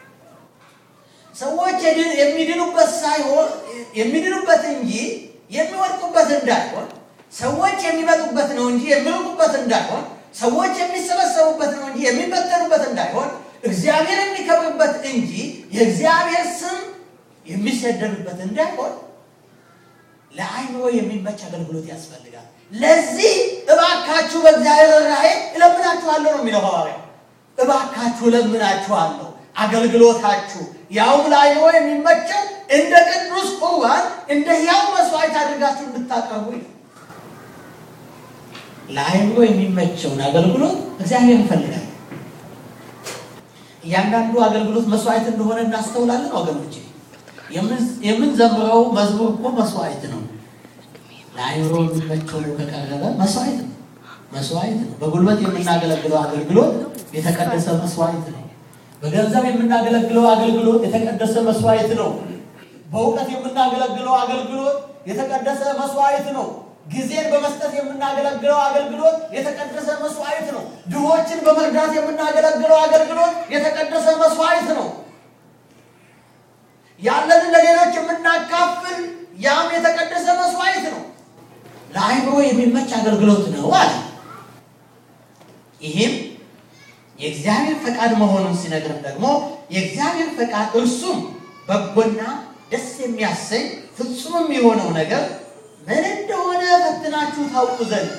ሰዎች የሚድኑበት ሳይሆን የሚድኑበት እንጂ የሚወድቁበት እንዳይሆን፣ ሰዎች የሚመጡበት ነው እንጂ የሚርቁበት እንዳይሆን፣ ሰዎች የሚሰበሰቡበት ነው እንጂ የሚበተኑበት እንዳይሆን እግዚአብሔር የሚከብርበት እንጂ የእግዚአብሔር ስም የሚሰደብበት እንዳይሆን ለአእምሮ የሚመች አገልግሎት ያስፈልጋል። ለዚህ እባካችሁ በእግዚአብሔር ራሄ እለምናችኋለሁ ነው የሚለው ሐዋርያው። እባካችሁ እለምናችኋለሁ አገልግሎታችሁ ያውም ለአእምሮ የሚመቸው እንደ ቅዱስ ቁርባን እንደ ሕያው መስዋዕት አድርጋችሁ እንድታቀርቡ ለአእምሮ የሚመቸውን አገልግሎት እግዚአብሔር ይፈልጋል። እያንዳንዱ አገልግሎት መስዋዕት እንደሆነ እናስተውላለን ወገኖቼ። የምንዘምረው መዝሙር እኮ መስዋዕት ነው። ለአእምሮ የሚመቸው ከቀረበ መስዋዕት ነው፣ መስዋዕት ነው። በጉልበት የምናገለግለው አገልግሎት የተቀደሰ መስዋዕት ነው። በገንዘብ የምናገለግለው አገልግሎት የተቀደሰ መስዋዕት ነው። በእውቀት የምናገለግለው አገልግሎት የተቀደሰ መስዋዕት ነው። ጊዜን በመስጠት የምናገለግለው አገልግሎት የተቀደሰ መስዋዕት ነው። ድሆችን በመርዳት የምናገለግለው አገልግሎት የተቀደሰ መስዋዕት ነው። ያለንን ለሌሎች የምናካፍል ያም የተቀደሰ መስዋዕት ነው። ለአእምሮ የሚመች አገልግሎት ነው አለ። ይህም የእግዚአብሔር ፈቃድ መሆኑን ሲነግርም ደግሞ የእግዚአብሔር ፈቃድ እርሱም በጎና ደስ የሚያሰኝ ፍጹምም የሆነው ነገር ምን እንደሆነ ፈትናችሁ ታውቁ ዘንድ።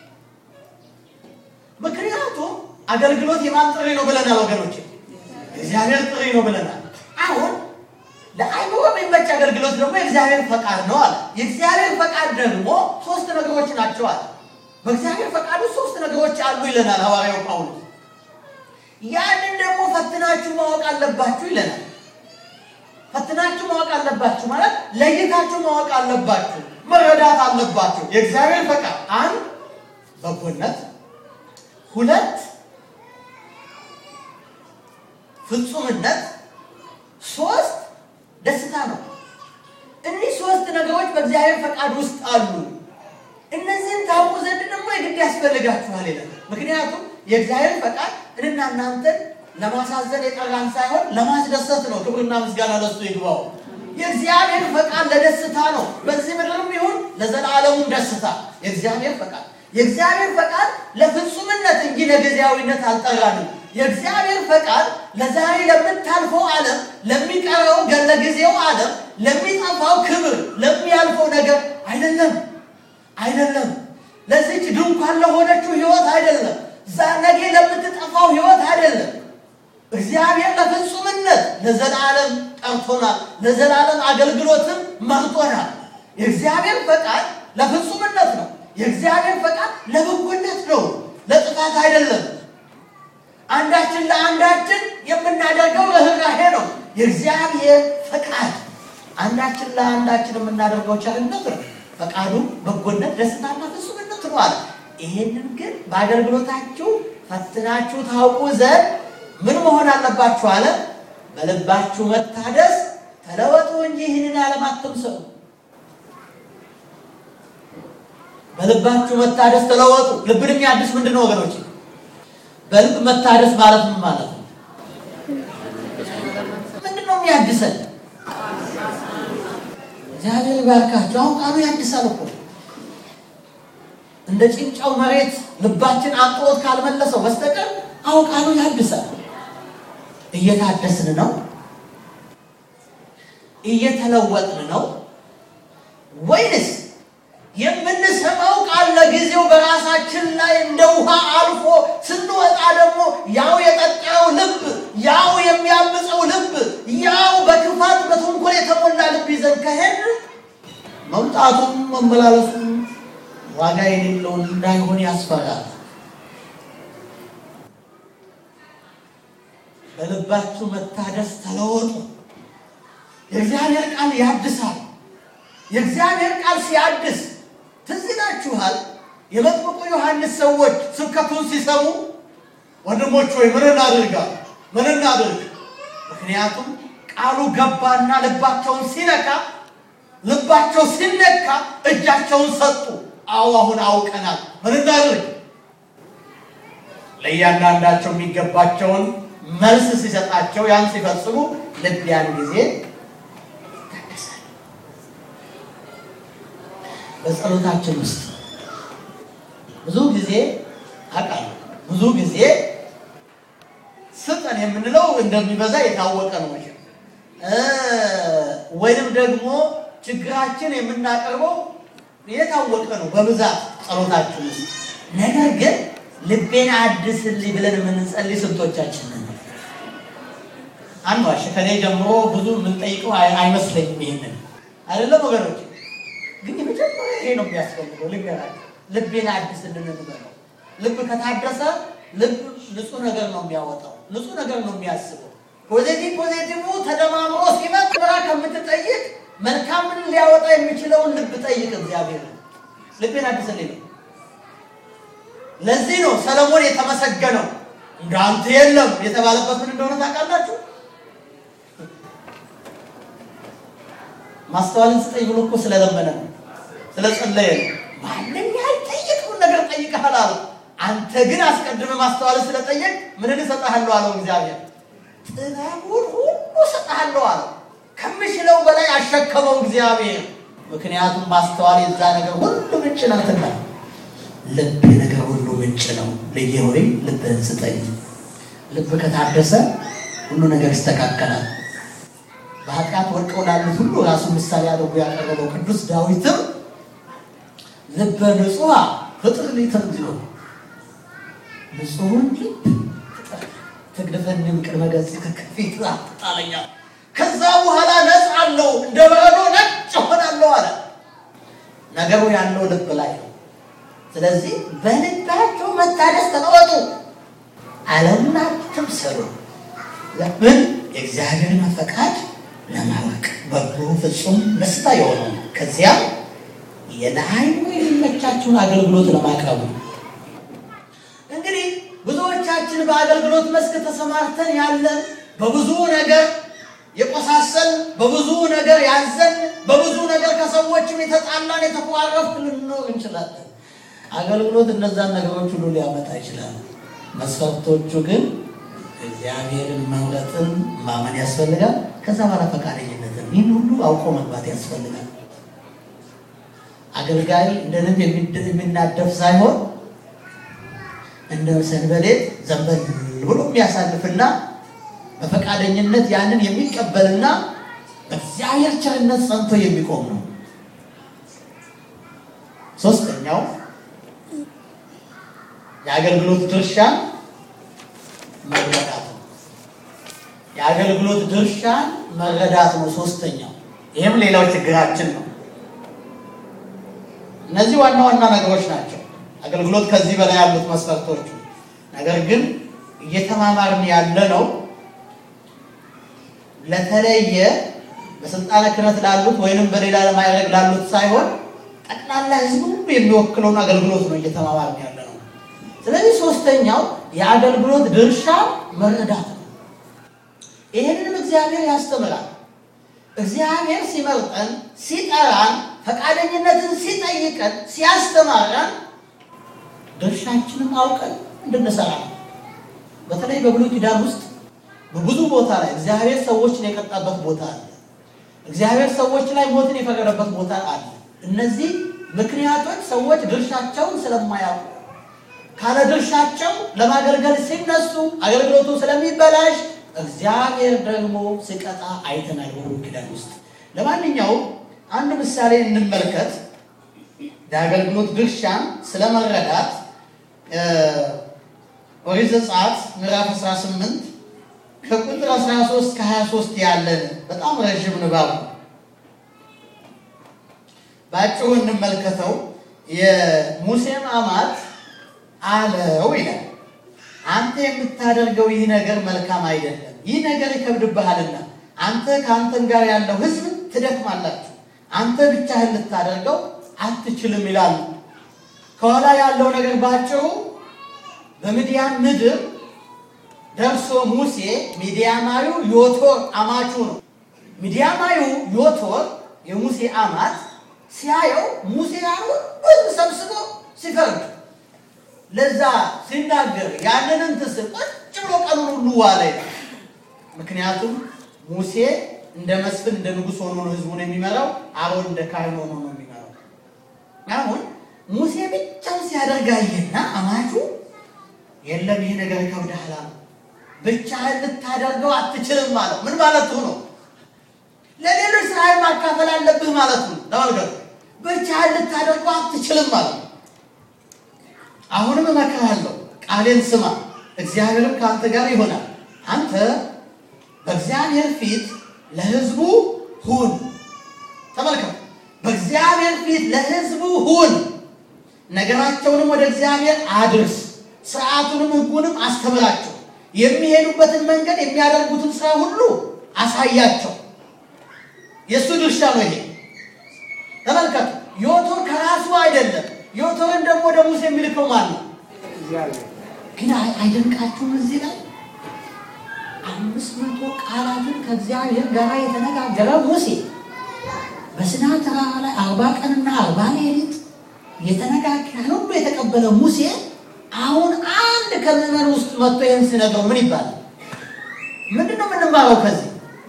ምክንያቱም አገልግሎት የማን ጥሪ ነው ብለናል ወገኖች? እግዚአብሔር ጥሪ ነው ብለናል። አሁን ለአእምሮ የሚመች አገልግሎት ደግሞ የእግዚአብሔር ፈቃድ ነው አለ። የእግዚአብሔር ፈቃድ ደግሞ ሶስት ነገሮች ናቸው አለ። በእግዚአብሔር ፈቃዱ ሶስት ነገሮች አሉ ይለናል ሐዋርያው ጳውሎስ። ያንን ደግሞ ፈትናችሁ ማወቅ አለባችሁ ይለናል። ፈትናችሁ ማወቅ አለባችሁ ማለት ለይታችሁ ማወቅ አለባችሁ፣ መረዳት አለባችሁ። የእግዚአብሔር ፈቃድ አንድ በጎነት፣ ሁለት ፍጹምነት፣ ሶስት ደስታ ነው። እኒህ ሶስት ነገሮች በእግዚአብሔር ፈቃድ ውስጥ አሉ። እነዚህን ታውቁ ዘንድ ደግሞ የግድ ያስፈልጋችኋል ይላል። ምክንያቱም የእግዚአብሔር ፈቃድ እኔና እናንተን ለማሳዘን የጠራን ሳይሆን ለማስደሰት ነው። ክብርና ምስጋና ለሱ ይግባው። የእግዚአብሔር ፈቃድ ለደስታ ነው። በዚህ ምድርም ይሁን ለዘላለሙም ደስታ የእግዚአብሔር ፈቃድ የእግዚአብሔር ፈቃድ ለፍጹምነት እንጂ ለጊዜያዊነት አልጠራንም። የእግዚአብሔር ፈቃድ ለዛሬ ለምታልፈው ዓለም፣ ለሚቀረው ለጊዜው ዓለም፣ ለሚጠፋው ክብር፣ ለሚያልፈው ነገር አይደለም አይደለም። ለዚች ድንኳን ለሆነችው ሕይወት አይደለም። ነገ ለምትጠፋው ሕይወት አይደለም። እግዚአብሔር ለፍጹምነት ለዘላለም ጠርቶናል። ለዘላለም አገልግሎትም መርጦናል። የእግዚአብሔር ፈቃድ ለፍጹምነት ነው። የእግዚአብሔር ፈቃድ ለበጎነት ነው፣ ለጥፋት አይደለም። አንዳችን ለአንዳችን የምናደርገው ርኅራኄ ነው። የእግዚአብሔር ፈቃድ አንዳችን ለአንዳችን የምናደርገው ቸርነት ነው። ፈቃዱ በጎነት፣ ደስታና ፍጹምነት ነው አለ። ይሄንን ግን በአገልግሎታችሁ ፈትናችሁ ታውቁ ዘንድ ምን መሆን አለባችሁ አለ? በልባችሁ መታደስ ተለወጡ እንጂ ይህንን ዓለም አትምሰሉ። በልባችሁ መታደስ ተለወጡ። ልብን የሚያድስ ምንድን ነው ወገኖች? በልብ መታደስ ማለት ምን ማለት ነው? ምንድን ነው የሚያድሰን? እግዚአብሔር ይባርካችሁ። አሁን ቃሉ ያድሳል እኮ እንደ ጭንጫው መሬት ልባችን አጥሮት ካልመለሰው በስተቀር አሁን ቃሉ ያድሳል። እየታደስን ነው? እየተለወጥን ነው ወይንስ የምንሰማው ቃል ለጊዜው በራሳችን ላይ እንደ ውሃ አልፎ ስንወጣ ደግሞ ያው የጠጣው ልብ ያው የሚያምፀው ልብ ያው በክፋት በተንኮል የተሞላ ልብ ይዘን ከሄድ መምጣቱም መመላለሱም ዋጋ የሌለውን እንዳይሆን ያስፈራል። በልባችሁ መታደስ ተለወጡ። የእግዚአብሔር ቃል ያድሳል። የእግዚአብሔር ቃል ሲያድስ ትዝ ይላችኋል። የመጥምቁ ዮሐንስ ሰዎች ስብከቱን ሲሰሙ ወንድሞች ሆይ ምን እናድርጋ ምን እናድርግ? ምክንያቱም ቃሉ ገባና ልባቸውን ሲነካ ልባቸው ሲነካ እጃቸውን ሰጡ። አዎ አሁን አውቀናል፣ ምን እናድርግ? ለእያንዳንዳቸው የሚገባቸውን መልስ ሲሰጣቸው ያን ሲፈጽሙ ልብ ያን ጊዜ ይታደሳል። በጸሎታችን ውስጥ ብዙ ጊዜ አውቃለሁ፣ ብዙ ጊዜ ስጠን የምንለው እንደሚበዛ የታወቀ ነው መቼም ወይንም ደግሞ ችግራችን የምናቀርበው የታወቀ ነው በብዛት ጸሎታችን ውስጥ። ነገር ግን ልቤን አድስልኝ ብለን የምንጸልይ ስንቶቻችን ነን? አንዋሽ ከኔ ጀምሮ ብዙ የምንጠይቀው አይመስለኝም። ይሄንን አይደለም ወገኖች፣ ግን የመጀመሪያ ይሄ ነው የሚያስፈልገው። ልንገራችሁ፣ ልቤን አድስልን እንበለው። ልብ ከታደሰ ልብ ንጹህ ነገር ነው የሚያወጣው፣ ንጹህ ነገር ነው የሚያስበው። ፖዚቲቭ ፖዚቲቭ ተደማምሮ ሲመጥ ብራ ከምትጠይቅ መልካምን ሊያወጣ የሚችለውን ልብ ጠይቅ። እግዚአብሔር ልቤን አድስልኝ ነው። ለዚህ ነው ሰለሞን የተመሰገነው እንዳንተ የለም የተባለበት ምን እንደሆነ ታውቃላችሁ? ማስተዋልን ስጠኝ ብሎ እኮ ስለለመነ ነው፣ ስለጸለየ ነው። ማንም ያልጠየቅውን ነገር ጠይቀሃል አለው። አንተ ግን አስቀድመ ማስተዋልን ስለጠየቅ ምንን እሰጥሃለሁ አለው እግዚአብሔር። ጥበቡን ሁሉ እሰጥሃለሁ አለው። ከምችለው በላይ አሸከመው እግዚአብሔር። ምክንያቱም ማስተዋል የዛ ነገር ሁሉ ምንጭ ናትና፣ ልብ የነገር ሁሉ ምንጭ ነው። ልዬ ሆይ ልብህን ስጠኝ። ልብ ከታደሰ ሁሉ ነገር ይስተካከላል። በኃጢአት ወድቀው ላሉት ሁሉ ራሱ ምሳሌ አድርጎ ያቀረበው ቅዱስ ዳዊትም ልበ ንጹሐ ፍጥር ሊተንዝዮ ንጹሑን ልብ ፍጠር ትግድፈንም ቅድመ ገጽከ ከፊት አትጣለኛል። ከዛ በኋላ ነፃ አለው እንደ በረዶ ነጭ ሆናለሁ አለ። ነገሩ ያለው ልብ ላይ ነው። ስለዚህ በልባቸው መታደስ ተለወጡ፣ ዓለምን አትምሰሉ። ለምን የእግዚአብሔርን ፈቃድ ለማወቅ በጎ ፍጹም ደስታ የሆነው ከዚያም የለዓይኑ የሚመቻችሁን አገልግሎት ለማቅረቡ እንግዲህ ሁላችን በአገልግሎት መስክ ተሰማርተን ያለን በብዙ ነገር የቆሳሰል በብዙ ነገር ያዘን በብዙ ነገር ከሰዎችም የተጣላን የተኮራረፍ ልንኖር እንችላለን። አገልግሎት እነዛን ነገሮች ሁሉ ሊያመጣ ይችላል። መስፈርቶቹ ግን እግዚአብሔርን መምረጥን ማመን ያስፈልጋል። ከዛ በኋላ ፈቃደኝነትን ይህን ሁሉ አውቆ መግባት ያስፈልጋል። አገልጋይ እንደ ንብ የሚናደፍ ሳይሆን እንደ ሰንበሌጥ ዘንበል ብሎ የሚያሳልፍና በፈቃደኝነት ያንን የሚቀበልና በእግዚአብሔር ቸርነት ጸንቶ የሚቆም ነው። ሶስተኛው የአገልግሎት ድርሻን መረዳት ነው። የአገልግሎት ድርሻን መረዳት ነው ሶስተኛው። ይህም ሌላው ችግራችን ነው። እነዚህ ዋና ዋና ነገሮች ናቸው። አገልግሎት ከዚህ በላይ ያሉት መስፈርቶቹ። ነገር ግን እየተማማርን ያለ ነው ለተለየ በስልጣነ ክህነት ላሉት ወይንም በሌላ ለማይረግ ላሉት ሳይሆን ጠቅላላ ሕዝብ ሁሉ የሚወክለውን አገልግሎት ነው እየተማማርን ያለ ነው። ስለዚህ ሶስተኛው የአገልግሎት ድርሻ መረዳት ነው። ይህንንም እግዚአብሔር ያስተምራል። እግዚአብሔር ሲመርጠን፣ ሲጠራን፣ ፈቃደኝነትን ሲጠይቀን፣ ሲያስተማረን ድርሻችንን አውቀን እንድንሰራ ነው። በተለይ በብሉይ ኪዳን ውስጥ በብዙ ቦታ ላይ እግዚአብሔር ሰዎችን የቀጣበት ቦታ አለ። እግዚአብሔር ሰዎች ላይ ሞትን የፈረደበት ቦታ አለ። እነዚህ ምክንያቶች ሰዎች ድርሻቸውን ስለማያውቁ ካለ ድርሻቸው ለማገልገል ሲነሱ አገልግሎቱ ስለሚበላሽ እግዚአብሔር ደግሞ ሲቀጣ አይተናል በብሉይ ኪዳን ውስጥ። ለማንኛውም አንድ ምሳሌ እንመልከት። የአገልግሎት ድርሻን ስለመረዳት ኦሪት ዘጸአት ምዕራፍ 18 ከቁጥር 13 እስከ 23 ያለን በጣም ረዥም ንባብ ነው። በአጭሩ እንመልከተው። የሙሴም አማት አለው ይላል፣ አንተ የምታደርገው ይህ ነገር መልካም አይደለም፣ ይህ ነገር ይከብድብሃልና አንተ ከአንተም ጋር ያለው ሕዝብ ትደክማላችሁ፣ አንተ ብቻህን ልታደርገው አትችልም ይላሉ። ከኋላ ያለው ነገር ባጭሩ በምድያም ምድር ደርሶ ሙሴ ሚዲያማዊው ዮቶር አማቹ ነው። ሚዲያማዊው ዮቶር የሙሴ አማት ሲያየው ሙሴ ያሉን ብዙ ሰብስቦ ሲፈርድ ለዛ ሲናገር ያንን እንትን ስል ቁጭ ብሎ ቀኑን ሁሉ ዋለ ይላል። ምክንያቱም ሙሴ እንደ መስፍን እንደ ንጉሥ ሆኖ ነው ህዝቡን የሚመራው። አሮን እንደ ካህን ሆኖ ነው የሚመራው። አሁን ሙሴ ብቻውን ሲያደርጋየና አማቹ የለም ይሄ ነገር ይከብድሃል አለው። ብቻህን ልታደርገው አትችልም አለው። ምን ማለቱ ነው? ለሌሎች ስራህን ማካፈል አለብህ ማለት ነው። ተመልከቱ፣ ብቻህን ልታደርገው አትችልም ማለት ነው። አሁንም እመክርሃለሁ፣ ቃሌን ስማ፣ እግዚአብሔርም ከአንተ ጋር ይሆናል። አንተ በእግዚአብሔር ፊት ለህዝቡ ሁን። ተመልከቱ፣ በእግዚአብሔር ፊት ለህዝቡ ሁን፣ ነገራቸውንም ወደ እግዚአብሔር አድርስ፣ ስርዓቱንም ህጉንም አስተምራቸው የሚሄዱበትን መንገድ የሚያደርጉትን ስራ ሁሉ አሳያቸው። የእሱ ድርሻ ነው ይሄ። ተመልከቱ፣ ዮቶር ከራሱ አይደለም። ዮቶርን ደግሞ ወደ ሙሴ የሚልከው ማን ነው? ግን አይደንቃችሁም? እዚህ ላይ አምስት መቶ ቃላትን ከእግዚአብሔር ጋር የተነጋገረ ሙሴ በሲና ተራራ ላይ አርባ ቀንና አርባ ሌሊት የተነጋገረ ሁሉ የተቀበለ ሙሴ አሁን አንድ ከምዕመን ውስጥ መጥቶ ይህን ሲነግረው ምን ይባላል? ምንድን ነው የምንማረው ከዚህ?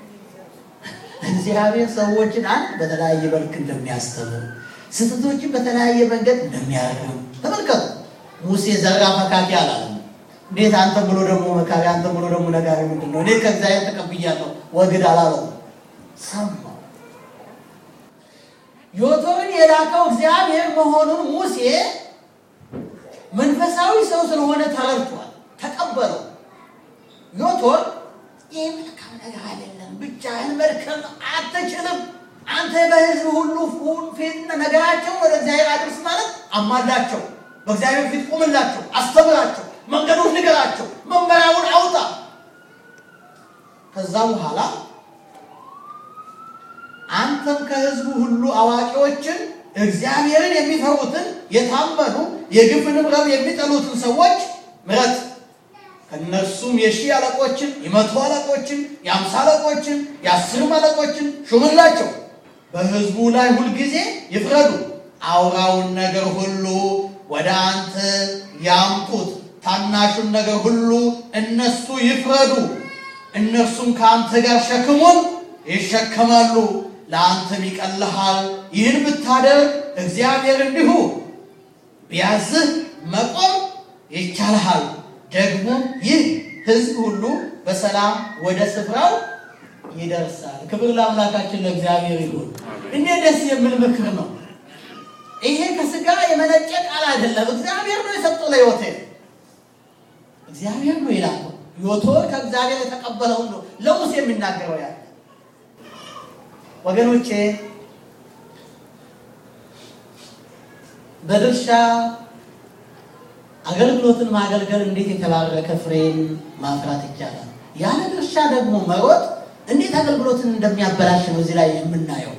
እግዚአብሔር ሰዎችን አንድ በተለያየ መልክ እንደሚያስተምር ስህተቶችን በተለያየ መንገድ እንደሚያርም ተመልከቱ። ሙሴ ዘራ መካኪ አላለም። እንዴት አንተ ብሎ ደግሞ መካሪ፣ አንተ ብሎ ደግሞ ነጋሪ ምንድን ነው? እኔ ከእግዚአብሔር ተቀብያለሁ ወግድ አላለው። ሰማው። ዮቶርን የላከው እግዚአብሔር መሆኑን ሙሴ መንፈሳዊ ሰው ስለሆነ ተረድቷል፣ ተቀበለው። ዮቶር ይህ መልካም ነገር አይደለም፣ ብቻህን መድከም አትችልም። አንተ በሕዝብ ሁሉ ፊት ነገራቸው ወደ እግዚአብሔር አድርስ ማለት አማላቸው፣ በእግዚአብሔር ፊት ቁምላቸው፣ አስተምራቸው፣ መንገዱን ንገራቸው፣ መመሪያውን አውጣ። ከዛ በኋላ አንተም ከሕዝቡ ሁሉ አዋቂዎችን እግዚአብሔርን የሚፈሩትን የታመኑ የግፍንም ረብ የሚጠሉትን ሰዎች ምረጥ። ከእነርሱም የሺህ አለቆችን የመቶ አለቆችን የአምሳ አለቆችን የአስርም አለቆችን ሹምላቸው። በሕዝቡ ላይ ሁልጊዜ ይፍረዱ። አውራውን ነገር ሁሉ ወደ አንተ ያምጡት፣ ታናሹን ነገር ሁሉ እነሱ ይፍረዱ። እነርሱም ከአንተ ጋር ሸክሙን ይሸከማሉ፣ ለአንተም ይቀልሃል። ይህን ብታደርግ እግዚአብሔር እንዲሁ ቢያዝህ መቆም ይቻልሃል። ደግሞ ይህ ሕዝብ ሁሉ በሰላም ወደ ስፍራው ይደርሳል። ክብር ለአምላካችን ለእግዚአብሔር ይሁን። እንዴት ደስ የሚል ምክር ነው! ይሄ ከስጋ የመነጨ ቃል አይደለም። እግዚአብሔር ነው የሰጠው ለዮቴ እግዚአብሔር ነው ይላል። ዮቶር ከእግዚአብሔር የተቀበለውን ነው ለሙሴ የሚናገረው ያለ ወገኖቼ በድርሻ አገልግሎትን ማገልገል እንዴት የተባረከ ፍሬን ማፍራት ይቻላል። ያለ ድርሻ ደግሞ መሮጥ እንዴት አገልግሎትን እንደሚያበላሽ ነው እዚህ ላይ የምናየው።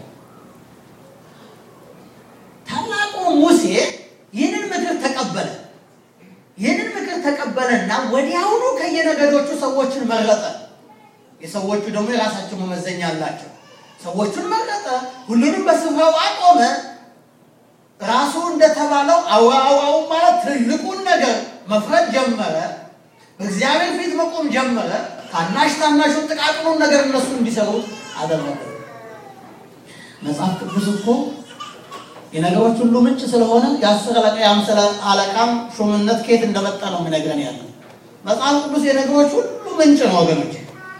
ታላቁ ሙሴ ይህንን ምክር ተቀበለ። ይህንን ምክር ተቀበለና ወዲያውኑ ከየነገዶቹ ሰዎችን መረጠ። የሰዎቹ ደግሞ የራሳቸው መመዘኛ አላቸው። ሰዎቹን መረጠ፣ ሁሉንም በስፍራው አቆመ። ራሱ እንደተባለው አውራ አውራውን ማለት ትልቁን ነገር መፍረድ ጀመረ። በእግዚአብሔር ፊት መቆም ጀመረ። ታናሽ ታናሹን ጥቃቅኑን ነገር እነሱ እንዲሰሩት አደረገ። መጽሐፍ ቅዱስ እኮ የነገሮች ሁሉ ምንጭ ስለሆነ የአስር አለቃ የአምሳ አለቃም ሹምነት ከየት እንደመጣ ነው የሚነግረን ያለው መጽሐፍ ቅዱስ የነገሮች ሁሉ ምንጭ ነው ወገኖች።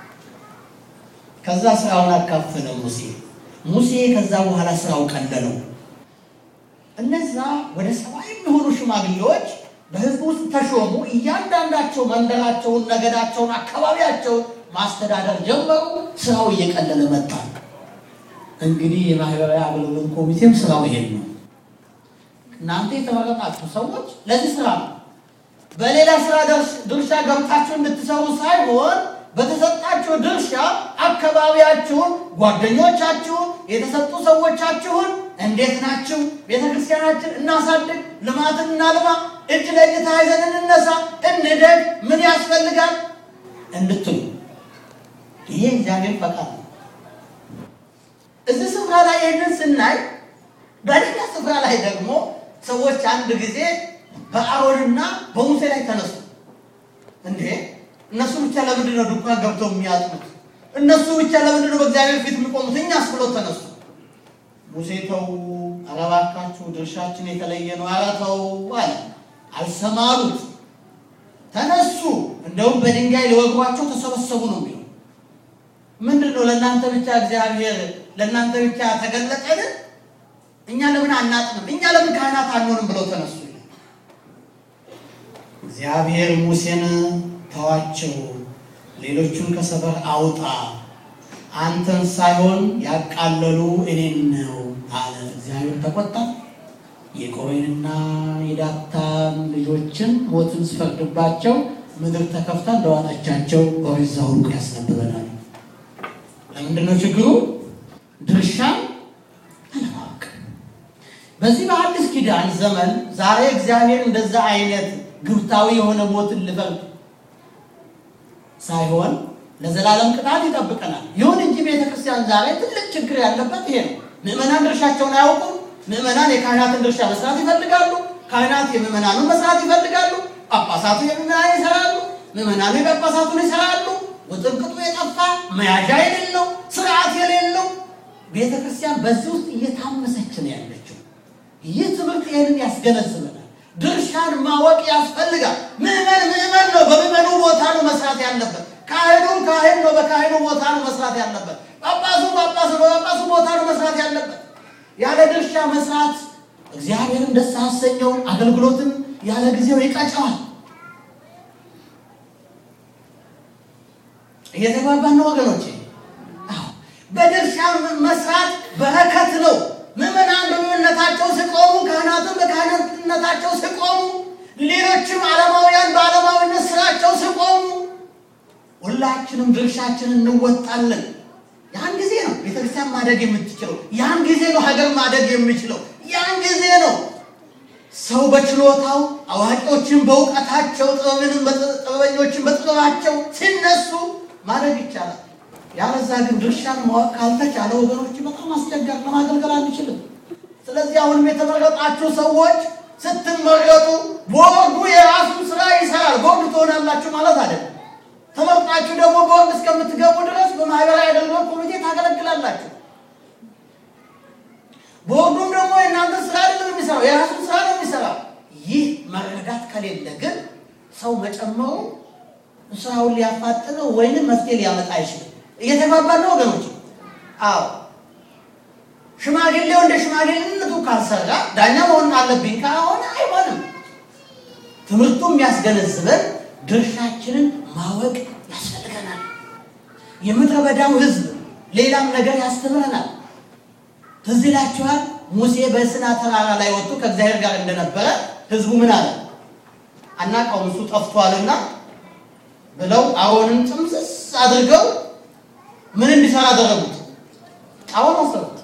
ከዛ ስራውን አካፈለ ሙሴ ሙሴ ከዛ በኋላ ስራው ቀለለው። እነዛ ወደ ሰባ የሚሆኑ ሽማግሌዎች በሕዝቡ ውስጥ ተሾሙ። እያንዳንዳቸው መንደራቸውን፣ ነገዳቸውን፣ አካባቢያቸውን ማስተዳደር ጀመሩ። ስራው እየቀለለ መጣ። እንግዲህ የማህበራዊ አገልግሎት ኮሚቴም ስራው ይሄን ነው። እናንተ የተመረጣችሁ ሰዎች ለዚህ ስራ ነው። በሌላ ስራ ድርሻ ገብታችሁ እንድትሰሩ ሳይሆን በተሰጣችሁ ድርሻ አካባቢያችሁን፣ ጓደኞቻችሁን፣ የተሰጡ ሰዎቻችሁን እንዴት ናችሁ? ቤተ ክርስቲያናችን እናሳድግ፣ ልማትን እናልማ፣ እጅ ለእጅ ተያይዘን እንነሳ፣ እንደግ፣ ምን ያስፈልጋል እንድትሉ ይሄ እግዚአብሔር ፈቃድ ነው። እዚህ ስፍራ ላይ ይህንን ስናይ፣ በሌላ ስፍራ ላይ ደግሞ ሰዎች አንድ ጊዜ በአሮንና በሙሴ ላይ ተነሱ። እንዴ እነሱ ብቻ ለምንድን ነው ድንኳን ገብተው የሚያጥኑት? እነሱ ብቻ ለምንድን ነው በእግዚአብሔር ፊት የሚቆሙት? እኛስ ብሎ ተነሱ። ሙሴ ተው፣ ኧረ እባካችሁ ድርሻችን የተለየ ነው፣ ኧረ ተው አለ። አልሰማሉት፣ ተነሱ። እንደውም በድንጋይ ሊወግሯቸው ተሰበሰቡ ነው የሚለው። ምንድን ነው ለእናንተ ብቻ እግዚአብሔር ለእናንተ ብቻ ተገለጠን? እኛ ለምን አናጥንም? እኛ ለምን ካህናት አንሆንም? ብለው ተነሱ። እግዚአብሔር ሙሴን ተዋቸው፣ ሌሎቹን ከሰፈር አውጣ አንተን ሳይሆን ያቃለሉ እኔን ነው አለ። እግዚአብሔር ተቆጣ። የቆሬንና የዳታን ልጆችን ሞትን ስፈርድባቸው ምድር ተከፍታ እንደዋጠቻቸው ኦሪት ዘኍልቍ ያስነብበናል። ለምንድን ነው ችግሩ? ድርሻን አለማወቅ። በዚህ በአዲስ ኪዳን ዘመን ዛሬ እግዚአብሔር እንደዛ አይነት ግብታዊ የሆነ ሞትን ልፈርድ ሳይሆን ለዘላለም ቅጣት ይጠብቀናል። ይሁን እንጂ ቤተክርስቲያን ዛሬ ትልቅ ችግር ያለበት ይሄ ነው። ምዕመናን ድርሻቸውን አያውቁም። ምዕመናን የካህናትን ድርሻ መስራት ይፈልጋሉ። ካህናት የምዕመናኑን መስራት ይፈልጋሉ። ጳጳሳቱ የምዕመናን ይሰራሉ። ምዕመናኑ የጳጳሳቱን ይሰራሉ። ውጥንቅጡ የጠፋ መያዣ የሌለው ስርዓት የሌለው ቤተክርስቲያን በዚህ ውስጥ እየታመሰች ነው ያለችው። ይህ ትምህርት ይህንን ያስገነዝበናል። ድርሻን ማወቅ ያስፈልጋል። ምዕመን ምዕመን ነው። በምዕመኑ ቦታ ነው መስራት ያለበት። ካህኑ ካህን ነው። በካህኑ ቦታ ነው መስራት ያለበት። ጳጳሱ ጳጳሱ ነው። በጳጳሱ ቦታ ነው መስራት ያለበት። ያለ ድርሻ መስራት እግዚአብሔርን ደስ አሰኘው፣ አገልግሎትን ያለ ጊዜው ይቀጨዋል። እየተግባባን ነው ወገኖቼ? አዎ፣ በድርሻ መስራት በረከት ነው። ምዕመናን በምዕመንነታቸው ሲቆሙ፣ ካህናትን በካህናትነታቸው ሲቆሙ፣ ሌሎችም ዓለማውያን በዓለማዊነት ስራቸው ሲቆሙ ሁላችንም ድርሻችንን እንወጣለን። ያን ጊዜ ነው ቤተክርስቲያን ማደግ የምትችለው። ያን ጊዜ ነው ሀገር ማደግ የሚችለው። ያን ጊዜ ነው ሰው በችሎታው አዋቂዎችን በእውቀታቸው ጥበብንም ጥበበኞችን በጥበባቸው ሲነሱ ማድረግ ይቻላል። ያለዛ ግን ድርሻን ማወቅ ካልተቻለ ወገኖች በጣም አስቸጋሪ ለማገልገል አንችልም። ስለዚህ አሁንም የተመረጣችሁ ሰዎች ስትመረጡ ቦርዱ የራሱን ስራ ይሰራል። ቦርድ ትሆናላችሁ ማለት አይደለም። ተመርጣችሁ ደግሞ ቦርድ እስከምትገቡ ድረስ በማህበራዊ አገልግሎት ኮሚቴ ታገለግላላችሁ። ቦርዱም ደግሞ የእናንተ ስራ አይደለም የሚሰራው፣ የራሱን ስራ ነው የሚሰራው። ይህ መረዳት ከሌለ ግን ሰው መጨመሩ ስራውን ሊያፋጥነው ወይንም መፍትሄ ሊያመጣ አይችልም። እየተግባባን ነው ወገኖች? አዎ ሽማግሌው እንደ ሽማግሌነቱ ካልሰራ ዳኛ መሆን አለብኝ ከሆነ አይሆንም። ትምህርቱ የሚያስገነዝበን ድርሻችንን ማወቅ ያስፈልገናል። የምድረ በዳው ሕዝብ ሌላም ነገር ያስተምረናል። ትዝ ይላችኋል ሙሴ በሲና ተራራ ላይ ወጥቶ ከእግዚአብሔር ጋር እንደነበረ ሕዝቡ ምን አለ? አናውቀውም እሱ ጠፍቷልና ብለው አሮንን ጥምስስ አድርገው ምን እንዲሰራ አደረጉት? አሁን ወሰዱት።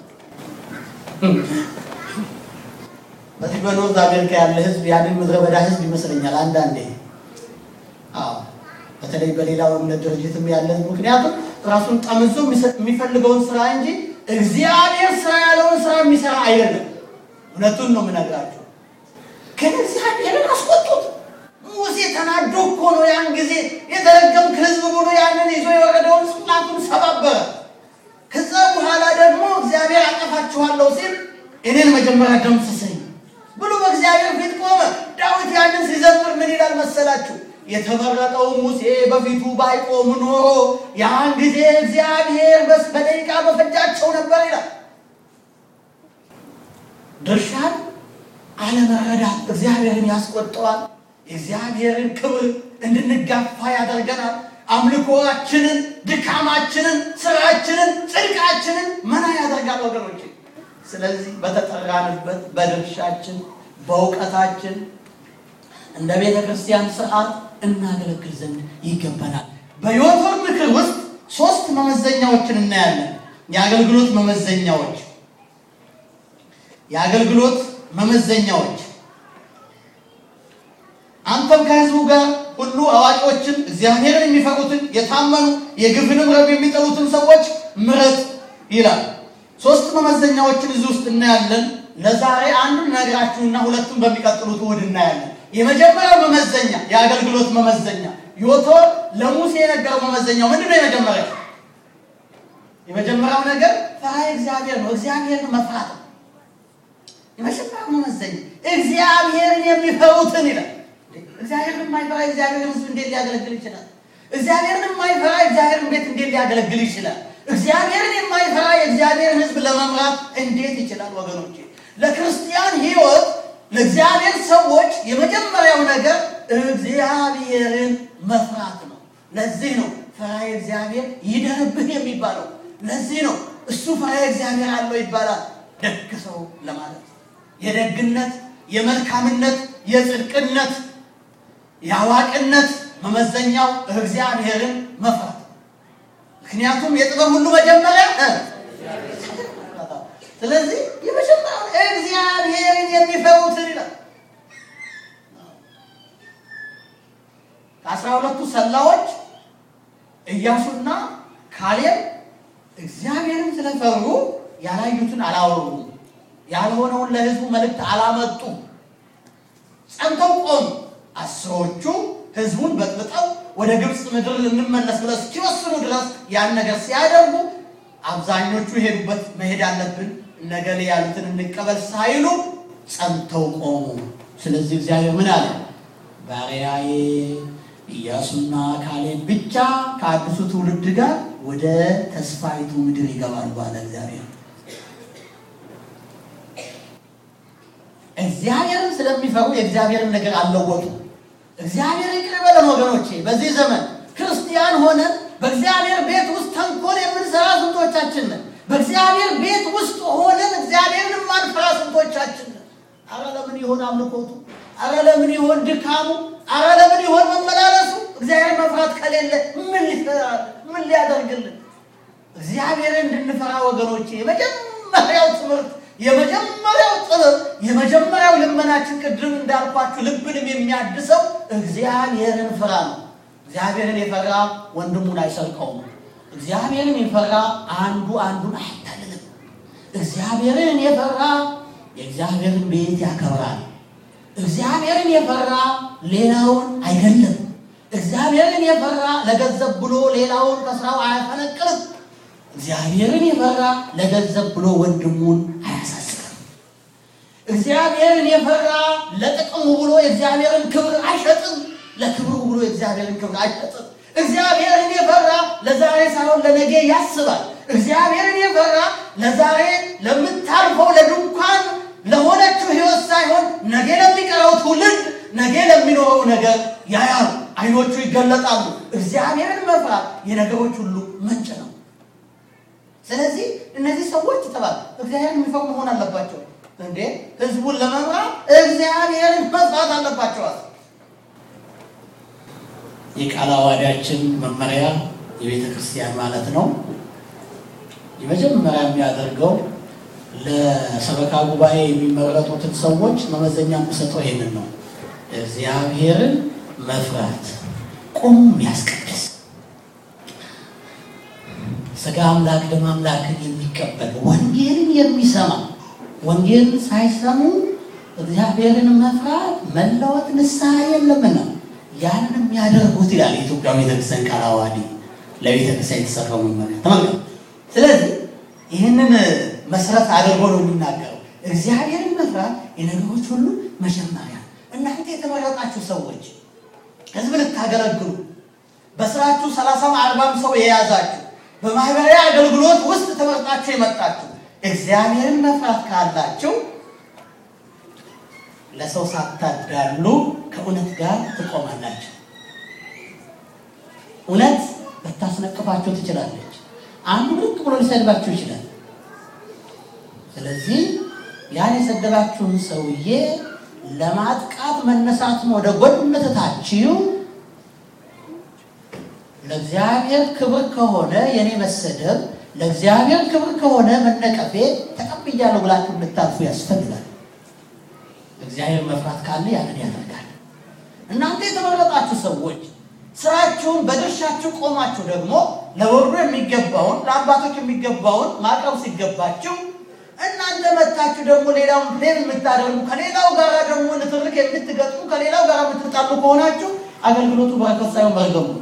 በዚህ በኖርዝ አሜሪካ ያለ ህዝብ ያንን ምድረ በዳ ህዝብ ይመስለኛል አንዳንዴ። አዎ በተለይ በሌላው እምነት ድርጅትም ያለ ህዝብ ምክንያቱም ራሱን ጠምዞ የሚፈልገውን ስራ እንጂ እግዚአብሔር ስራ ያለውን ስራ የሚሰራ አይደለም። እውነቱን ነው የምነግራቸው። ግን እግዚአብሔርን አስቆጡት። ሙሴ ተናዶ እኮ ነው ያን ጊዜ የተረገምክ ህዝብ ብሎ ያንን ይዞ የወረደውን ጽላቱን ሰባበረ። ከዛ በኋላ ደግሞ እግዚአብሔር አጠፋችኋለሁ ሲል እኔን መጀመሪያ ደምስሰኝ ብሎ በእግዚአብሔር ፊት ቆመ። ዳዊት ያንን ሲዘምር ምን ይላል መሰላችሁ? የተመረጠው ሙሴ በፊቱ ባይቆም ኖሮ ያን ጊዜ እግዚአብሔር በደቂቃ በፈጃቸው ነበር ይላል። ድርሻን አለመረዳት እግዚአብሔርን ያስቆጠዋል። የእግዚአብሔርን ክብር እንድንጋፋ ያደርገናል። አምልኮአችንን፣ ድካማችንን፣ ስራችንን፣ ጽድቃችንን መና ያደርጋል ወገኖች። ስለዚህ በተጠራንበት በድርሻችን በእውቀታችን እንደ ቤተ ክርስቲያን ስርዓት እናገለግል ዘንድ ይገባናል። በዮቶር ምክር ውስጥ ሶስት መመዘኛዎችን እናያለን። የአገልግሎት መመዘኛዎች የአገልግሎት መመዘኛዎች አንተም ከህዝቡ ጋር ሁሉ አዋቂዎችን፣ እግዚአብሔርን የሚፈሩትን፣ የታመኑ የግፍንም ረብ የሚጠሉትን ሰዎች ምረጥ ይላል። ሶስት መመዘኛዎችን እዚህ ውስጥ እናያለን። ለዛሬ አንዱን ነግራችሁና ሁለቱን በሚቀጥሉት እሑድ እናያለን። የመጀመሪያው መመዘኛ የአገልግሎት መመዘኛ ዮቶር ለሙሴ የነገረው መመዘኛው ምንድን ነው? የመጀመሪያው የመጀመሪያው ነገር ፈሪሃ እግዚአብሔር ነው። እግዚአብሔርን መፍራት ነው። የመጀመሪያው መመዘኛ እግዚአብሔርን የሚፈሩትን ይላል። እግዚአብሔርን የማይፈራ እግዚአብሔርን ሕዝብ እንዴት ሊያገለግል ይችላል? እግዚአብሔርን የማይፈራ እግዚአብሔርን ቤት እንዴት ሊያገለግል ይችላል? እግዚአብሔርን የማይፈራ የእግዚአብሔርን ሕዝብ ለመምራት እንዴት ይችላል? ወገኖቼ ለክርስቲያን ሕይወት ለእግዚአብሔር ሰዎች የመጀመሪያው ነገር እግዚአብሔርን መፍራት ነው። ለዚህ ነው ፈሪሃ እግዚአብሔር ይደርብህ የሚባለው። ለዚህ ነው እሱ ፈሪሃ እግዚአብሔር አለው ይባላል። ደግ ሰው ለማለት የደግነት፣ የመልካምነት፣ የጽድቅነት፣ የአዋቂነት መመዘኛው እግዚአብሔርን መፍራት። ምክንያቱም የጥበብ ሁሉ መጀመሪያ ስለዚህ የመጀመሪያው እግዚአብሔርን የሚፈሩትን ይላል። ከአስራ ሁለቱ ሰላዎች ኢያሱና ካሌብ እግዚአብሔርን ስለፈሩ ያላዩትን አላወሩም፣ ያልሆነውን ለሕዝቡ መልእክት አላመጡ፣ ጸንተው ቆሙ። አስሮቹ ሕዝቡን በጥብጠው ወደ ግብፅ ምድር ልንመለስ ብለው እስኪወስኑ ድረስ ያን ነገር ሲያደርጉ አብዛኞቹ የሄዱበት መሄድ አለብን ነገሌ ያሉትን እንቀበል ሳይሉ ጸንተው ቆሙ። ስለዚህ እግዚአብሔር ምን አለ? ባሪያዬ ኢያሱና ካሌብ ብቻ ከአዲሱ ትውልድ ጋር ወደ ተስፋይቱ ምድር ይገባሉ አለ እግዚአብሔር። እግዚአብሔርን ስለሚፈሩ የእግዚአብሔርን ነገር አልለወጡ። እግዚአብሔር ይቅር በለን ወገኖቼ። በዚህ ዘመን ክርስቲያን ሆነን በእግዚአብሔር ቤት ውስጥ ተንኮል የምንሰራ ስንቶቻችን ነን? በእግዚአብሔር ቤት ውስጥ ሆነን እግዚአብሔርን የማንፈራ ስንቶቻችን ነን? አረ ለምን ይሆን አምልኮቱ? አረ ለምን ይሆን ድካሙ? አረ ለምን ይሆን መመላለሱ? እግዚአብሔር መፍራት ከሌለ ምን ሊሰራል? ምን ሊያደርግልን? እግዚአብሔርን እንድንፈራ ወገኖቼ የመጀመሪያው ትምህርት የመጀመሪያው ጥበብ የመጀመሪያው ልመናችን ቅድም እንዳልኳችሁ ልብንም የሚያድሰው እግዚአብሔርን ፍራ ነው። እግዚአብሔርን የፈራ ወንድሙን አይሰርቀውም። እግዚአብሔርን የፈራ አንዱ አንዱን አይታልልም። እግዚአብሔርን የፈራ የእግዚአብሔርን ቤት ያከብራል። እግዚአብሔርን የፈራ ሌላውን አይገለም። እግዚአብሔርን የፈራ ለገንዘብ ብሎ ሌላውን ከስራው አያፈነቅልም። እግዚአብሔርን የፈራ ለገንዘብ ብሎ ወንድሙን አያሳስርም። እግዚአብሔርን የፈራ ለጥቅሙ ብሎ የእግዚአብሔርን ክብር አይሸጥም። ለክብሩ ብሎ የእግዚአብሔርን ክብር አይሸጥም። እግዚአብሔርን የፈራ ለዛሬ ሳይሆን ለነገ ያስባል። እግዚአብሔርን የፈራ ለዛሬ ለምታልፈው ለድንኳን ለሆነችው ሕይወት ሳይሆን ነገ ለሚቀረው ትውልድ ነገ ለሚኖረው ነገር ያያሉ። አይኖቹ ይገለጣሉ። እግዚአብሔርን መፍራት የነገሮች ሁሉ ምንጭ ነው። ስለዚህ እነዚህ ሰዎች ተባል እግዚአብሔርን የሚፈሩ መሆን አለባቸው። እንዴ ህዝቡን ለመምራት እግዚአብሔርን መፍራት አለባቸዋል። የቃል አዋዳችን መመሪያ የቤተ ክርስቲያን ማለት ነው። የመጀመሪያ የሚያደርገው ለሰበካ ጉባኤ የሚመረጡትን ሰዎች መመዘኛ የሚሰጠው ይሄንን ነው። እግዚአብሔርን መፍራት ቁም ያስቀድስ ስጋ አምላክ ደም አምላክን የሚቀበል ወንጌልን የሚሰማ ወንጌልን ሳይሰሙ እግዚአብሔርን መፍራት መለወጥ ንስሐ የለምና ያንን የሚያደርጉት ይላል የኢትዮጵያ ቤተክርስቲያን ቃለ ዓዋዲ ለቤተክርስቲያን የተሰራው መመሪያ ተመልከቱ። ስለዚህ ይህንን መሰረት አድርጎ ነው የሚናገረው። እግዚአብሔርን መፍራት የነገሮች ሁሉ መጀመሪያ። እናንተ የተመረጣችሁ ሰዎች ህዝብ ልታገለግሉ በስራችሁ ሰላሳም አርባም ሰው የያዛችሁ በማህበራዊ አገልግሎት ውስጥ ተመርጣችሁ የመጣችሁ እግዚአብሔርን መፍራት ካላችሁ ለሰው ሳታዳሉ ከእውነት ጋር ትቆማላችሁ። እውነት ልታስነቅፋችሁ ትችላለች። አንዱ ልቅ ብሎ ሊሰድባችሁ ይችላል። ስለዚህ ያን የሰደባችሁን ሰውዬ ለማጥቃት መነሳትን ወደ ጎን ትታችሁ ለእግዚአብሔር ክብር ከሆነ የኔ መሰደብ ለእግዚአብሔር ክብር ከሆነ መነቀፌ ተቀብያለሁ ብላችሁ እንድታልፉ ያስፈልጋል። እግዚአብሔር መፍራት ካለ ያንን ያደርጋል። እናንተ የተመረጣችሁ ሰዎች ስራችሁን በድርሻችሁ ቆማችሁ ደግሞ ለወሩ የሚገባውን ለአባቶች የሚገባውን ማቅረብ ሲገባችሁ እናንተ መታችሁ ደግሞ ሌላውን ፕሌን የምታደርጉ ከሌላው ጋር ደግሞ ንትርክ የምትገጥሙ ከሌላው ጋር የምትጣሉ ከሆናችሁ አገልግሎቱ በረከት ሳይሆን መርገሙ ነው።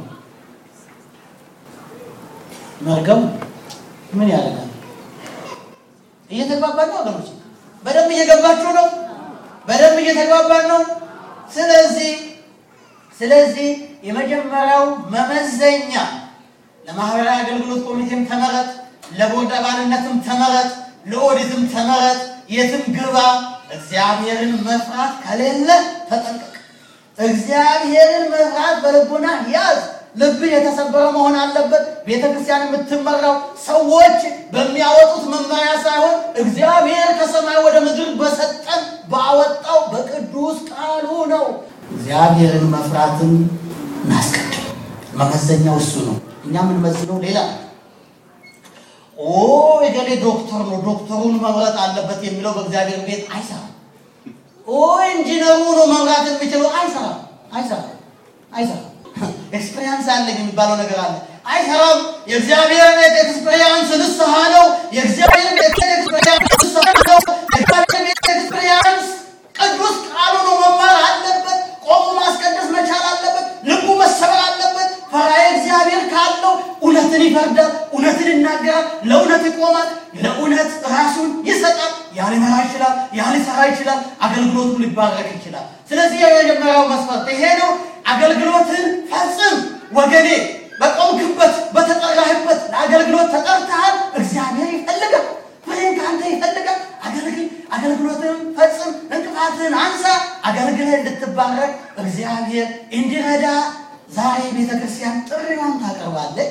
መርገሙ ምን ያደርጋል? እየተግባባን ነው ወገኖች? በደንብ እየገባችሁ ነው? በደንብ እየተግባባን ነው? ስለዚህ ስለዚህ የመጀመሪያው መመዘኛ ለማህበራዊ አገልግሎት ኮሚቴም ተመረጥ፣ ለቦርድ አባልነትም ተመረጥ፣ ለኦዲትም ተመረጥ፣ የትም ግባ፣ እግዚአብሔርን መፍራት ከሌለ ተጠንቀቅ። እግዚአብሔርን መፍራት በልቡና ያዝ። ልብህ የተሰበረ መሆን አለበት። ቤተ ክርስቲያን የምትመራው ሰዎች በሚያወጡት መመሪያ ሳይሆን እግዚአብሔር ከሰማይ ወደ ምድር በሰጠን ባወጣው በቅዱስ ቃሉ ነው። እግዚአብሔርን መፍራትን እናስቀድም። መመዘኛው እሱ ነው። እኛ የምንመዝነው ሌላ ነው። ኦ የገሌ ዶክተር ነው፣ ዶክተሩን መምረጥ አለበት የሚለው በእግዚአብሔር ቤት አይሰራም። ኦ ኢንጂነሩ ነው መምራት የሚችለው አይሰራም፣ አይሰራም፣ አይሰራም። ኤክስፔሪንስ አለኝ የሚባለው ነገር አለ። አይሰራም። የእግዚአብሔር ቤት ኤክስፔሪንስ ንስሐ ነው። የእግዚአብሔር ቤት ኤክስፔሪንስ ንስሐ ነው። የእግዚአብሔር ቤት ኤክስፔሪንስ ቅዱስ ቃሉ ነው። መማር አለበት። ቆሞ ማስቀደስ መቻል አለበት። ልቡ መሰበር አለበት። ፈራዬ እግዚአብሔር ካለው እውነትን ይፈርዳል፣ እውነትን ይናገራል፣ ለእውነት ይቆማል፣ ለእውነት ራሱን ይሰጣል። ያ ሊመራ ይችላል፣ ያ ሊሰራ ይችላል፣ አገልግሎቱ ሊባረክ ይችላል። ስለዚህ የመጀመሪያው መስፈርት ይሄ ነው። አገልግሎትን ፈጽም ወገኔ። በቆምክበት በተጠራህበት ለአገልግሎት ተጠርተሃል። እግዚአብሔር ይፈልጋል፣ ፍሬን ከአንተ ይፈልጋል። አገልግል፣ አገልግሎትን ፈጽም፣ እንቅፋትን አንሳ። አገልግልህ እንድትባረክ እግዚአብሔር እንዲረዳ ዛሬ ቤተ ክርስቲያን ጥሪዋን ታቀርባለች።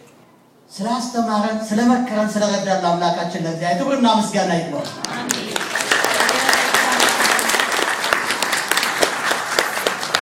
ስላስተማረን፣ ስለመከረን፣ ስለረዳን ለአምላካችን ለእግዚአብሔር ክብርና ምስጋና ይግባው።